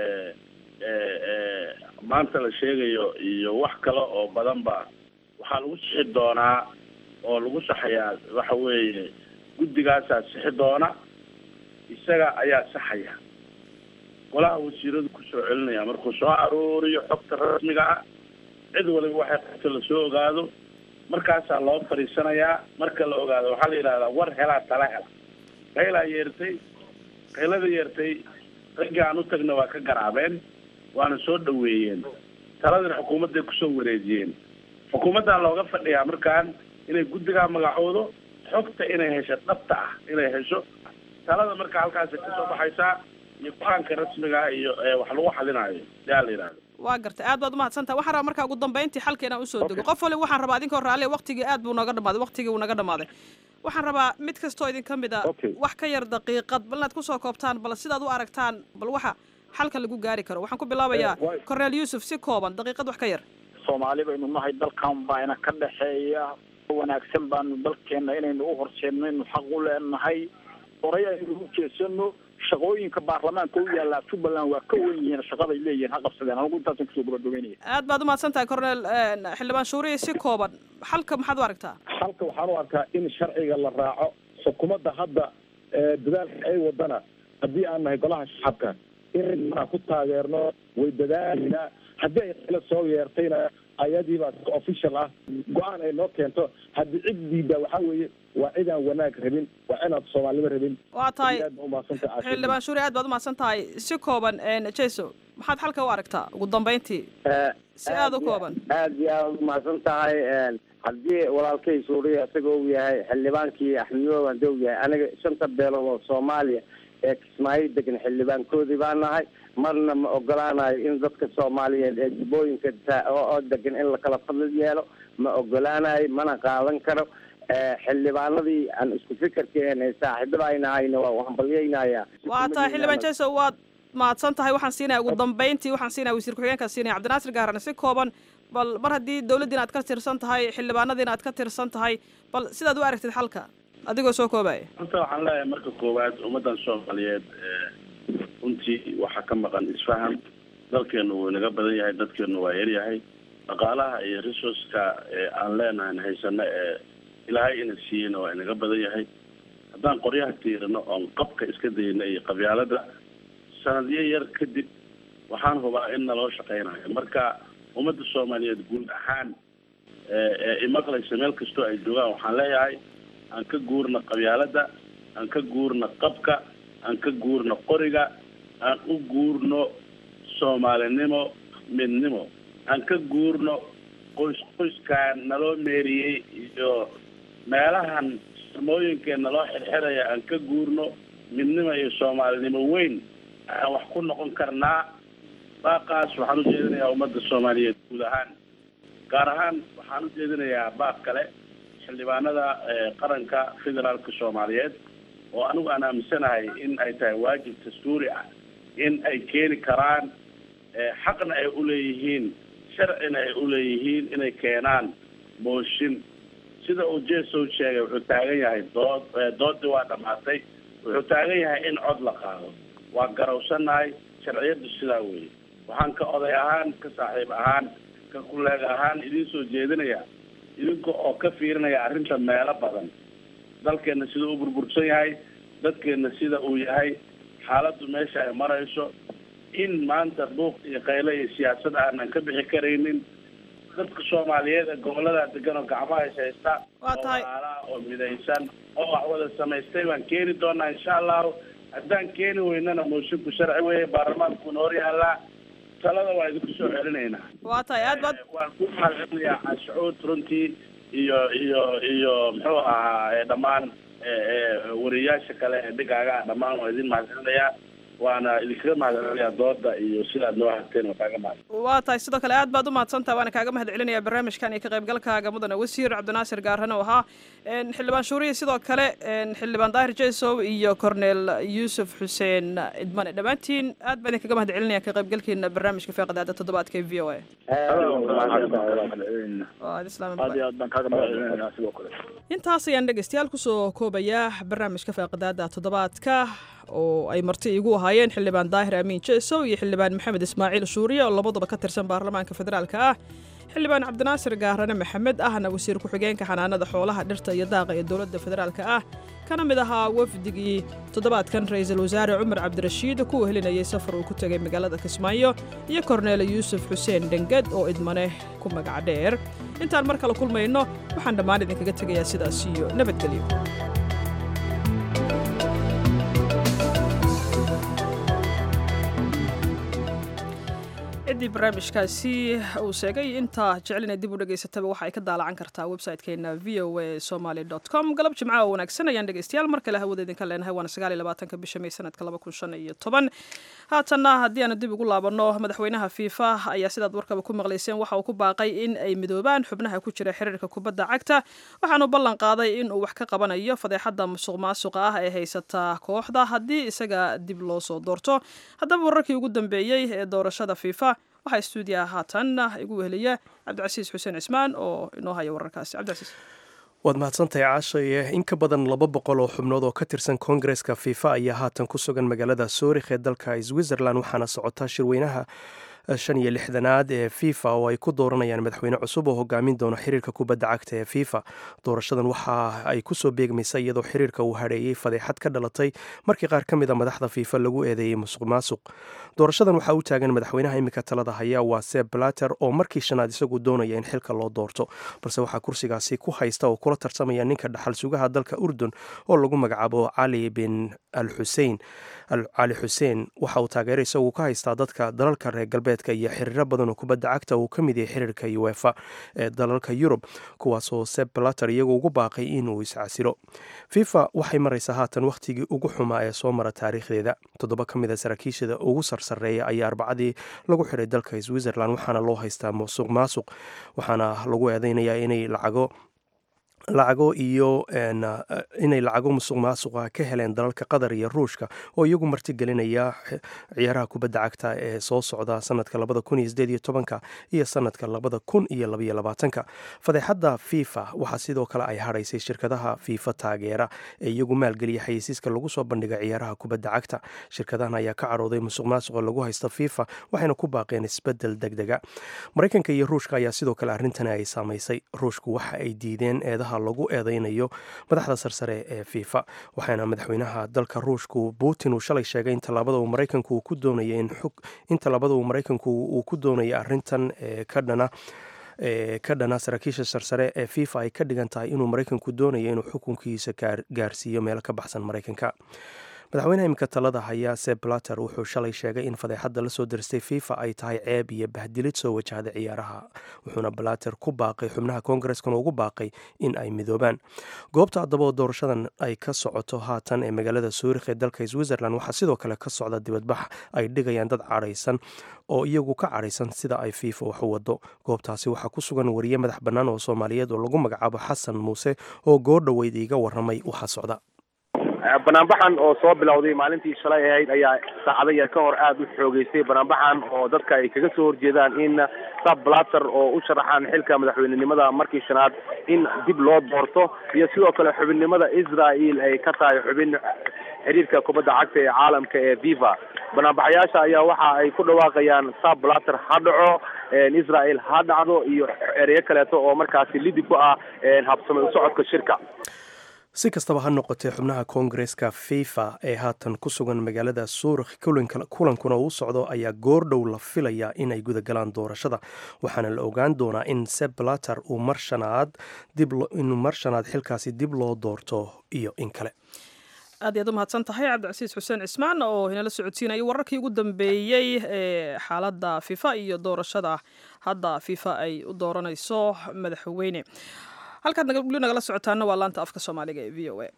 maanta la sheegayo iyo wax kale oo badanba waxaa lagu sixi doonaa oo lagu saxayaa waxa weeye guddigaasaa sixi doona isaga ayaa saxaya golaha wasiiradu kusoo celinaya markuu soo aruuriyo xogta rasmiga ah cid waliba waxay qabto lasoo ogaado markaasaa loo fadhiisanayaa marka la ogaado waxaa la yidhahdaa war helaa tala hela qaylaa yeertay qaylada yeertay raggii aan u tagna waa ka garaabeen waana soo dhaweeyeen taladina xukuumadday kusoo wareejiyeen xukuumaddaa looga fadhiyaa markaan inay guddigaa magacoodo xogta inay hesho dhabta ah inay hesho talada marka halkaasi kasoo baxaysaa iyo go-aanka rasmiga iyo wax lagu xalinaayo yaa la yidhahdo waa gartay aad baad umahadsantaha waxaan rabaa markaa ugu dambeyntii xalka inaan usoo dego qof waliba waxaan rabaa idinkoo raalliya waqtigii aad buu nooga dhamaaday waqtigii wuu naga dhamaaday waxaan rabaa mid kastoo idinka mid a wax ka yar daqiiqad bal inaad kusoo koobtaan bal sidaad u aragtaan bal waxa xalka lagu gaari karo waxaan ku bilaabayaa corneel yuusuf si kooban daqiiqad wax ka yar soomaali baynu nahay dalkan baa ina ka dhexeeya wanaagsan baanu dalkeena inaynu u horseedno inu xaq u leenahay horay aynu u jeesano shaqooyinka baarlamaanka u yaallaa jubbaland waa ka wen yihiin shaqaday leeyihiin ha qabsadeen anigu intaasan kusoo gabagabeynaya aad baad umahadsan tahay corneel xildhibaan shuuriya si kooban xalka maxaad u aragtaa xalka waxaan u arkaa in sharciga la raaco xukuumadda hadda dadaalka ay wadana haddii aan nahay golaha shacabka inaan ku taageerno way dadaalayna haddii ay qilo soo yeertayna ayadiibaa official ah go-aan ay noo keento haddii cid diida waxaa weeye waa cidaan wanaag rabin waa inaad soomaalnimo rabin waa tahay aad baa umahadsantahay Caasha. xildhibaan shuuri aad baad umahadsan tahay si kooban jeso maxaad xalka u aragtaa ugu dambeyntii si aada u kooban aad iyo aad umahadsan tahay haddii walaalkay suuriya isagoo uu yahay xildhibaankii axmedoob hadii uu yahay aniga shanta beelood oo soomaaliya ee kismaayo degan xildhibaankoodii baa nahay marna ma ogolaanayo in dadka soomaaliyeed ee jubbooyinka ta- oo oo degan in lakala fadli yeelo ma ogolaanayo mana qaadan karo xildhibaanadii aan isku fikirkeen ee saaxiibada ay nahayna waa hambalyaynayaa waa tahay xildhibaan jeso waad mahadsan tahay waxaan siinaya ugu dambeyntii waxaan siinaya wasiir ku-xigeenkaa siinaya cabdinaasir gaarane si kooban bal mar haddii dowladdiina aad ka tirsan tahay xildhibaanadiina aad ka tirsan tahay bal sidaad u aragtid xalka adigoo soo koobaya horta waxaan leeyahay marka koowaad ummaddan soomaaliyeed runtii waxaa ka maqan isfaham dalkeenu wuu inaga badan yahay dadkeenu waa yaryahay dhaqaalaha iyo resourceka ee aan leenahay haysano ee ilaahay ina siiyeyna waa inaga badan yahay haddaan qoryaha tiirino oon qabka iska dayno iyo qabyaalada sanadyo yar kadib waxaan hubaa in naloo shaqeynayo marka ummadda soomaaliyeed guud ahaan ee imaqlaysa meel kastoo ay joogaan waxaan leeyahay aan ka guurno qabyaalada aan ka guurno qabka aan ka guurno qoriga aan u guurno soomaalinimo midnimo aan ka guurno qoys qoyskaan naloo meeriyey iyo meelahan samooyinkee naloo xirxiraya aan ka guurno midnimo iyo soomaalinimo weyn aan wax ku noqon karnaa baaqaas waxaan u jeedinayaa ummadda soomaaliyeed guud ahaan gaar ahaan waxaan u jeedinayaa baaq kale xildhibaanada qaranka federaalka soomaaliyeed oo anigu aan aaminsanahay in ay tahay waajib dastuuri ah in ay keeni karaan xaqna ay uleeyihiin sharcina ay uleeyihiin inay keenaan mooshin sida uu jesow sheegay wuxuu taagan yahay dood doodii waa dhamaatay wuxuu taagan yahay in cod la qaado waa garawsanahay sharciyadu sidaa weeye waxaan ka oday ahaan ka saaxiib ahaan ka kuleeg ahaan idiin soo jeedinaya idinka oo ka fiirinaya arrinta meelo badan dalkeena sida uu burbursan yahay dadkeena sida uu yahay xaaladdu meesha ay marayso in maanta buuq iyo qayle iyo siyaasad aanan ka bixi karaynin dadka soomaaliyeed ee gobolada degan oo gacmaha is haysta Waa tahay. oo walaala oo midaysan oo wax wada samaystay baan keeni doonaa insha allahu haddaan keeni weynana moosinku sharci weeye baarlamaankuuna hor yaallaa talada waa idinku soo celinaynaa waa tahay aad baad waan ku mahadcelinayaa cashuud runtii iyo iyo iyo muxuu ahaa ee dhammaan ee, ee, wariyaasha kale ee dhigaaga dhammaan waa idin mahadcelinayaa waana idinkaga mahadcelinayaa dooda iyo sidaad noo hagteen waa kaaga mahad waa tahay sidoo kale aad baad u mahadsantaha waana kaaga mahad celinaya barnaamijkan iyo ka qaybgalkaaga mudane wasiir cabdinaasir gaarane oo ahaa Een, xildhibaan shuuriye sidoo kale een, xildhibaan daahir jesow iyo cornel yuusuf xuseen idmane dhammaantiin aad baan idinkaga mahad celinaya ka qaybgalkiina barnaamijka feeqadaada toddobaadka ee v o a waa ad islaam aad iyo aad baan kaaga mahadcelinaynaa sidoo kale intaas ayaan dhegeystayaal kusoo koobayaa barnaamijka feeqadaada toddobaadka oo ay marti igu ahaayeen xildhibaan daahir amiin jesow iyo xildhibaan maxamed ismaaciil shuuriye oo labaduba ka tirsan baarlamaanka federaalka ah xildhibaan cabdinaasir gaarane maxamed ahna wasiir ku-xigeenka xanaanada xoolaha dhirta iyo daaqa ee dowladda federaalka ah kana mid ahaa wafdigii toddobaadkan ra-iisul wasaare cumar cabdirashiid ku wehelinayay safar uu ku tegay magaalada kismaayo iyo korneele yuusuf xuseen dhenged oo idmane ku magac dheer intaan mar kale kulmayno waxaan dhammaan idinkaga tegayaa sidaas iyo nabadgelyo ciddii barnaamijkaasi uu sheegay intaa jecelina dib u dhegaysataba waxa ay ka daalacan kartaa website-keena v o a somaly dot com galab jimcaha oo wanaagsan ayaan dhegaystayaal mar kale hawada idinka leenahay waana sagaal iyo labaatanka bisha may sanadka laba kun shan iyo toban haatanna haddii aanu dib ugu laabanno madaxweynaha fifa ayaa sidaad warkaba ku maqlayseen waxa uu ku baaqay in ay midoobaan xubnaha ku jira xiriirka kubadda cagta waxaanu ballan qaaday in uu wax ka qabanayo fadeexadda musuq maasuqa ah ee haysata kooxda haddii isaga dib loo soo doorto haddaba wararkii ugu dambeeyey ee doorashada fifa waxaa stuudiyaha haatan igu weheliya cabdicasiis xuseen cismaan oo inoo haya wararkaasi cabdicasiis waad mahadsantahay caashaye in ka badan laba boqol oo xubnood oo ka tirsan koongareska fifa ayaa haatan ku sugan magaalada soorikh ee dalka switzerland waxaana socotaa shirweynaha shan iyo lixdanaad ee fifa oo ay ku dooranayaan madaxweyne cusub oo hogaamin doono xiriirka kubadda cagta ee fifa doorashadan waxa ay kusoo beegmaysa iyadoo xiriirka uu hadheeyey fadeexad ka dhalatay markii qaar ka mid a madaxda fifa lagu eedeeyey musuq maasuq doorashadan waxaa u taagan madaxweynaha iminka talada haya waa seb blater oo markii shanaad isagu doonaya in xilka loo doorto balse waxaa kursigaasi ku haysta oo kula tartamaya ninka dhaxal sugaha dalka urdun oo lagu magacaabo cali bin al xusein cali xuseen waxa uu taageero isagu ka haystaa dadka dalalka reer galbeedka iyo xiriiro badan oo kubadda cagta uu ka mid yahay xiriirka uefa ee dalalka yurub kuwaasoo seb blater iyagu ugu baaqay inuu iscasilo fifa waxay maraysaa haatan wakhtigii ugu xumaa ee soo mara taariikhdeeda toddoba ka mid a saraakiishada ugu sarsareeya ayaa arbacadii lagu xiray dalka switzerland waxaana loo haystaa musuq maasuq waxaana lagu eedeynayaa inay lacago lacago iyo inay lacago musuq maasuqa ka heleen dalalka qatar iyo ruushka oo iyagu martigelinaya ciyaaraha kubadda cagta ee soo socda sanadka labada kun iyo sideed iyo tobanka iyo sanadka labada kun iyo labaiyo labaatanka fadeexadda fifa waxaa sidoo kale ay hadhaysay shirkadaha fifa taageera ee iyagu maalgeliya xayeysiiska lagu soo bandhiga ciyaaraha kubadda cagta shirkadahan ayaa ka cadhooday musuq maasuqa lagu haysta fifa waxayna ku baaqeen isbedel deg dega maraykanka iyo ruushka ayaa sidoo kale arrintani ay saamaysay ruushku waxa ay diideen eedaha lagu eedeynayo madaxda sarsare ee fifa waxaana madaxweynaha dalka ruushku putin uu shalay sheegay in tallaabada uu maraykanku ku doonaya in tallaabada uu maraykanku uu ku doonaya arrintan ka dhana ee ka dhana saraakiisha sarsare ee fifa ay ka dhigan tahay inuu maraykanku doonayo inuu xukunkiisa gaarsiiyo meelo ka baxsan maraykanka madaxweynaha imika talada haya seb blater wuxuu shalay sheegay in fadeexadda lasoo diristay fifa ay tahay ceeb iyo bahdilid soo wajahda ciyaaraha wuxuuna blater ku baaqay xubnaha koongareskana ugu baaqay in ay midoobaan goobta haddaba oo doorashadan ay ka socoto haatan ee magaalada suurikh ee dalka switzerland waxaa sidoo kale ka socda dibadbax ay dhigayaan dad cadhaysan oo iyagu ka cadhaysan sida ay fifa wax u wado goobtaasi waxaa ku sugan wariye madax bannaan oo soomaaliyeed oo lagu magacaabo xasan muuse oo goordhoweyd iiga waramay waxaa socda banaanbaxan oo soo bilowday maalintii shalay ahayd ayaa saacado yar ka hor aada u xoogeystay banaanbaxan oo dadka ay kaga soo horjeedaan in sab blater oo u sharaxaan xilka madaxweynenimada markii shanaad in dib loo doorto iyo sidoo kale xubinnimada israel ay ka tahay xubin xiriirka kubadda cagta ee caalamka ee viva banaanbaxayaasha ayaa waxa ay ku dhawaaqayaan sab blater ha dhaco israel ha dhacdo iyo ereyo kaleeto oo markaasi lidi ku ah habsamay usocodka shirka si kastaba ha noqotee xubnaha koongareska fifa ee haatan ku sugan magaalada suurikh kulankuna uu socdo ayaa goordhow la filayaa inay gudagalaan doorashada waxaana la ogaan doonaa in seblater uu mar shanaad inuu mar shanaad xilkaasi dib loo doorto iyo in kale aad iyaad u mahadsan tahay cabdicasiis xuseen cismaan oo inala socodsiinaya wararkii ugu dambeeyey ee xaaladda fifa iyo doorashada hadda fifa ay u dooranayso madaxweyne halkaad weli nagala socotaana waa laanta afka soomaaliga ee v o a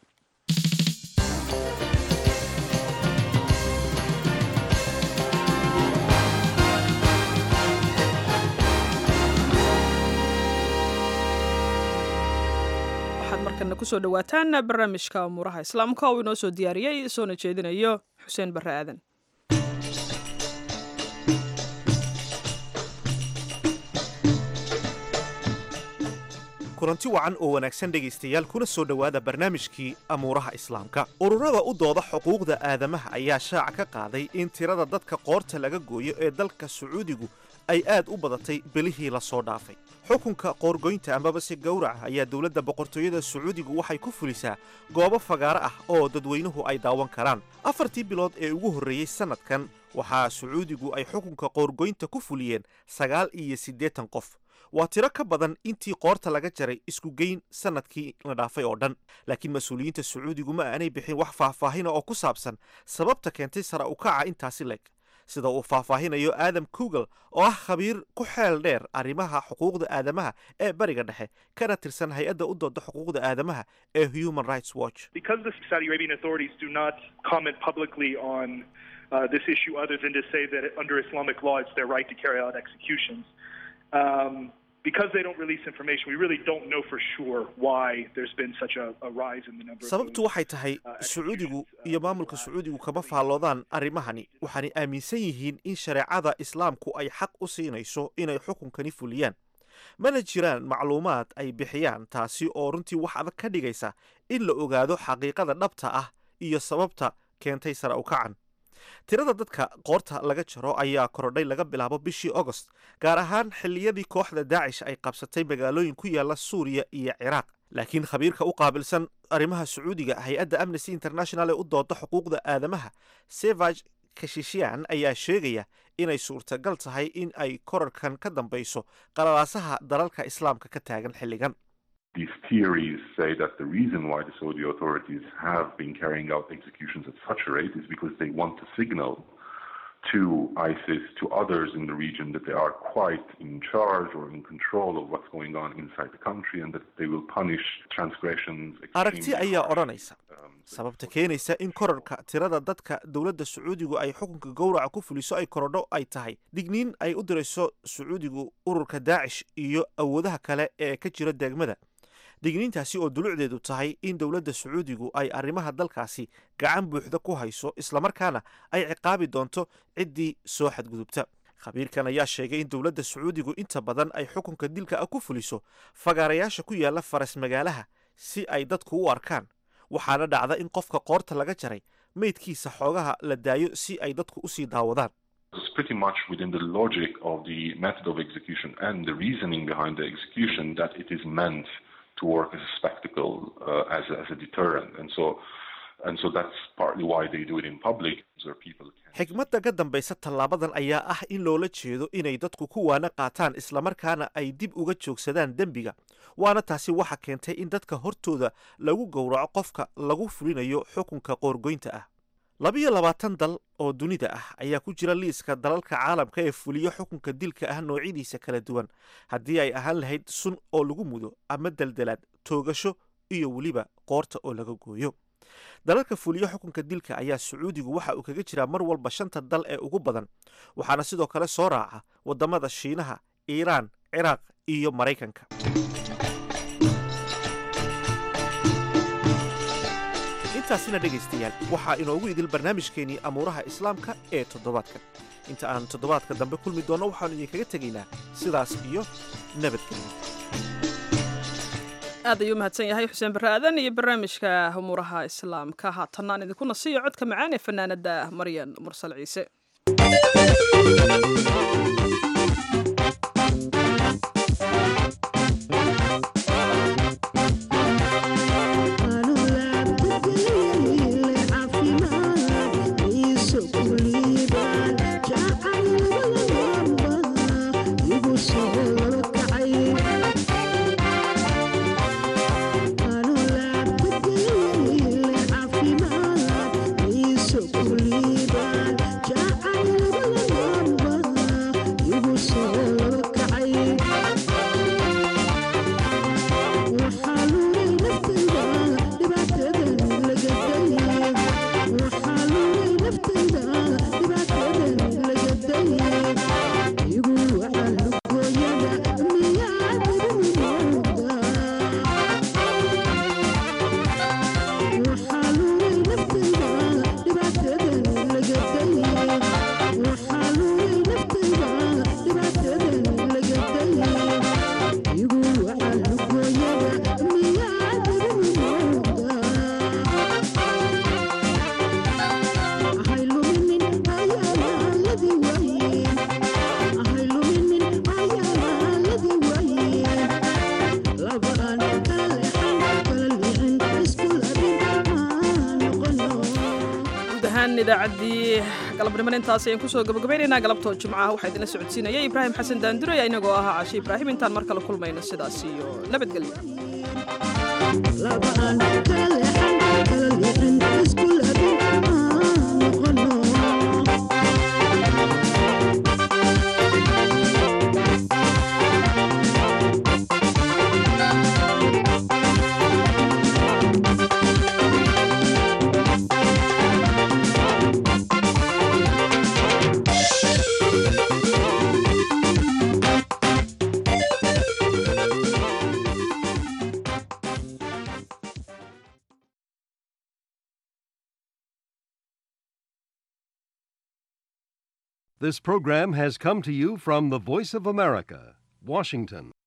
waxaad markana kusoo dhawaataan barnaamijka umuuraha islaamka oo inoo soo diyaariyey soona jeedinayo xuseen barre aadan kulanti wacan oo wanaagsan dhegaystayaal kuna soo dhowaada barnaamijkii amuuraha islaamka ururada u dooda xuquuqda aadamaha ayaa shaaca ka qaaday in tirada dadka qoorta laga gooyo ee dalka sacuudigu ay aad u badatay belihii la soo dhaafay xukunka qoorgoynta amabase gowraca ayaa dowladda boqortooyada sacuudigu waxay ku fulisaa goobo fagaaro ah oo dadweynuhu ay daawan karaan afartii bilood ee ugu horreeyey sannadkan waxaa sacuudigu ay xukunka qoorgoynta ku fuliyeen sagaal iyo siddeetan qof waa tiro ka badan intii qoorta laga jaray isku geyn sannadkii la dhaafay oo dhan laakiin mas-uuliyiinta sacuudigu ma aanay bixin wax faahfaahina oo ku saabsan sababta keentay sara u kaca intaasi leg sida uu faahfaahinayo aadam kugel oo ah khabiir ku xeel dheer arrimaha xuquuqda aadamaha ee bariga dhexe kana tirsan hay-adda u dooda xuquuqda aadamaha ee human rights watch Uh, this issue other than to say that under Islamic law it's their right to carry out executions. Um, because they don't release information, we really don't know for sure why there's been such a, a rise in the number sababtu waxay tahay sacuudigu iyo maamulka sacuudigu kama faalloodaan arrimahani waxaanay aaminsan yihiin in shareecada islaamku ay xaq u siinayso inay xukunkani fuliyaan mana jiraan macluumaad ay bixiyaan taasi oo runtii wax adag ka dhigaysa in la ogaado xaqiiqada dhabta ah iyo sababta keentay sara u kacan tirada dadka qoorta laga jaro ayaa korodhay laga bilaabo bishii agost gaar ahaan xilliyadii kooxda daacish ay qabsatay magaalooyin ku yaala suuriya iyo ciraaq laakiin khabiirka u qaabilsan arrimaha sacuudiga hay-adda amnesty international ee u dooda xuquuqda aadamaha sevag kashishian ayaa sheegaya inay suurtagal tahay in ay korarkan ka dambayso qalalaasaha dalalka islaamka ka taagan xilligan These theories say that the reason why the Saudi authorities have been carrying out executions at such a rate is because they want to signal to ISIS, to others in the region, that they are quite in charge or in control of what's going on inside the country and that they will punish transgressions. aragti ayaa odhanaysa sababta keenaysa in korarka tirada dadka dowladda sacuudigu ay xukunka gowraca ku fuliso ay korodho ay tahay digniin ay u dirayso sacuudigu ururka daacish iyo awoodaha kale ee ka jira degmada digniintaasi oo dulucdeedu tahay in dowladda sacuudigu ay arrimaha dalkaasi gacan buuxda ku hayso islamarkaana ay ciqaabi doonto ciddii soo xadgudubta khabiirkan ayaa sheegay in dowladda sacuudigu inta badan ay xukunka dilka ah ku fuliso fagaarayaasha ku yaala faras magaalaha si ay dadku u arkaan waxaana dhacda in qofka qoorta laga jaray meydkiisa xoogaha la daayo si ay dadku usii daawadaan It's pretty much within the logic of the method of execution and the reasoning behind the execution that it is meant to work as a spectacle, uh, as, a, as a deterrent. And so, and so that's partly why they do it in public, so people xigmadda ka dambaysa tallaabadan ayaa ah in loola jeedo inay dadku ku waana qaataan islamarkaana ay dib uga joogsadaan dembiga waana taasi waxa keentay in dadka hortooda lagu gowraco qofka lagu fulinayo xukunka qoorgoynta ah labiyo labaatan dal oo dunida ah ayaa ku jira liiska dalalka caalamka ee fuliyo xukunka dilka ah noocyadiisa kala duwan haddii ay ahaan lahayd sun oo lagu mudo ama deldelaad toogasho iyo weliba qoorta oo laga gooyo dalalka fuliyo xukunka dilka ayaa sacuudigu waxa uu kaga jiraa mar walba shanta dal ee ugu badan waxaana sidoo kale soo raaca waddamada shiinaha iiraan ciraaq iyo maraykanka intaasina dhegaystayaal waxaa inoogu idil barnaamijkeenii amuuraha islaamka ee toddobaadkan inta aan toddobaadka dambe kulmi doonno waxaannu idinkaga tegaynaa sidaas iyo nabadgelyo aad ayuu mahadsan yahay xuseen barre aadan iyo barnaamijka umuuraha islaamka haatanna aan idinku nasiyo codka macaan ee fanaanada maryan mursal ciise idaacaddii galabniman intaas ayaan kusoo gabagabaynaynaa galabtoo jimcaha waxaa idinla socodsiinaya ibraahim xasan daanduraya inagoo ahaa cashe ibraahim intaan mar kale kulmayno sidaas iyo nabadgelyo This program has come to you from the Voice of America, Washington.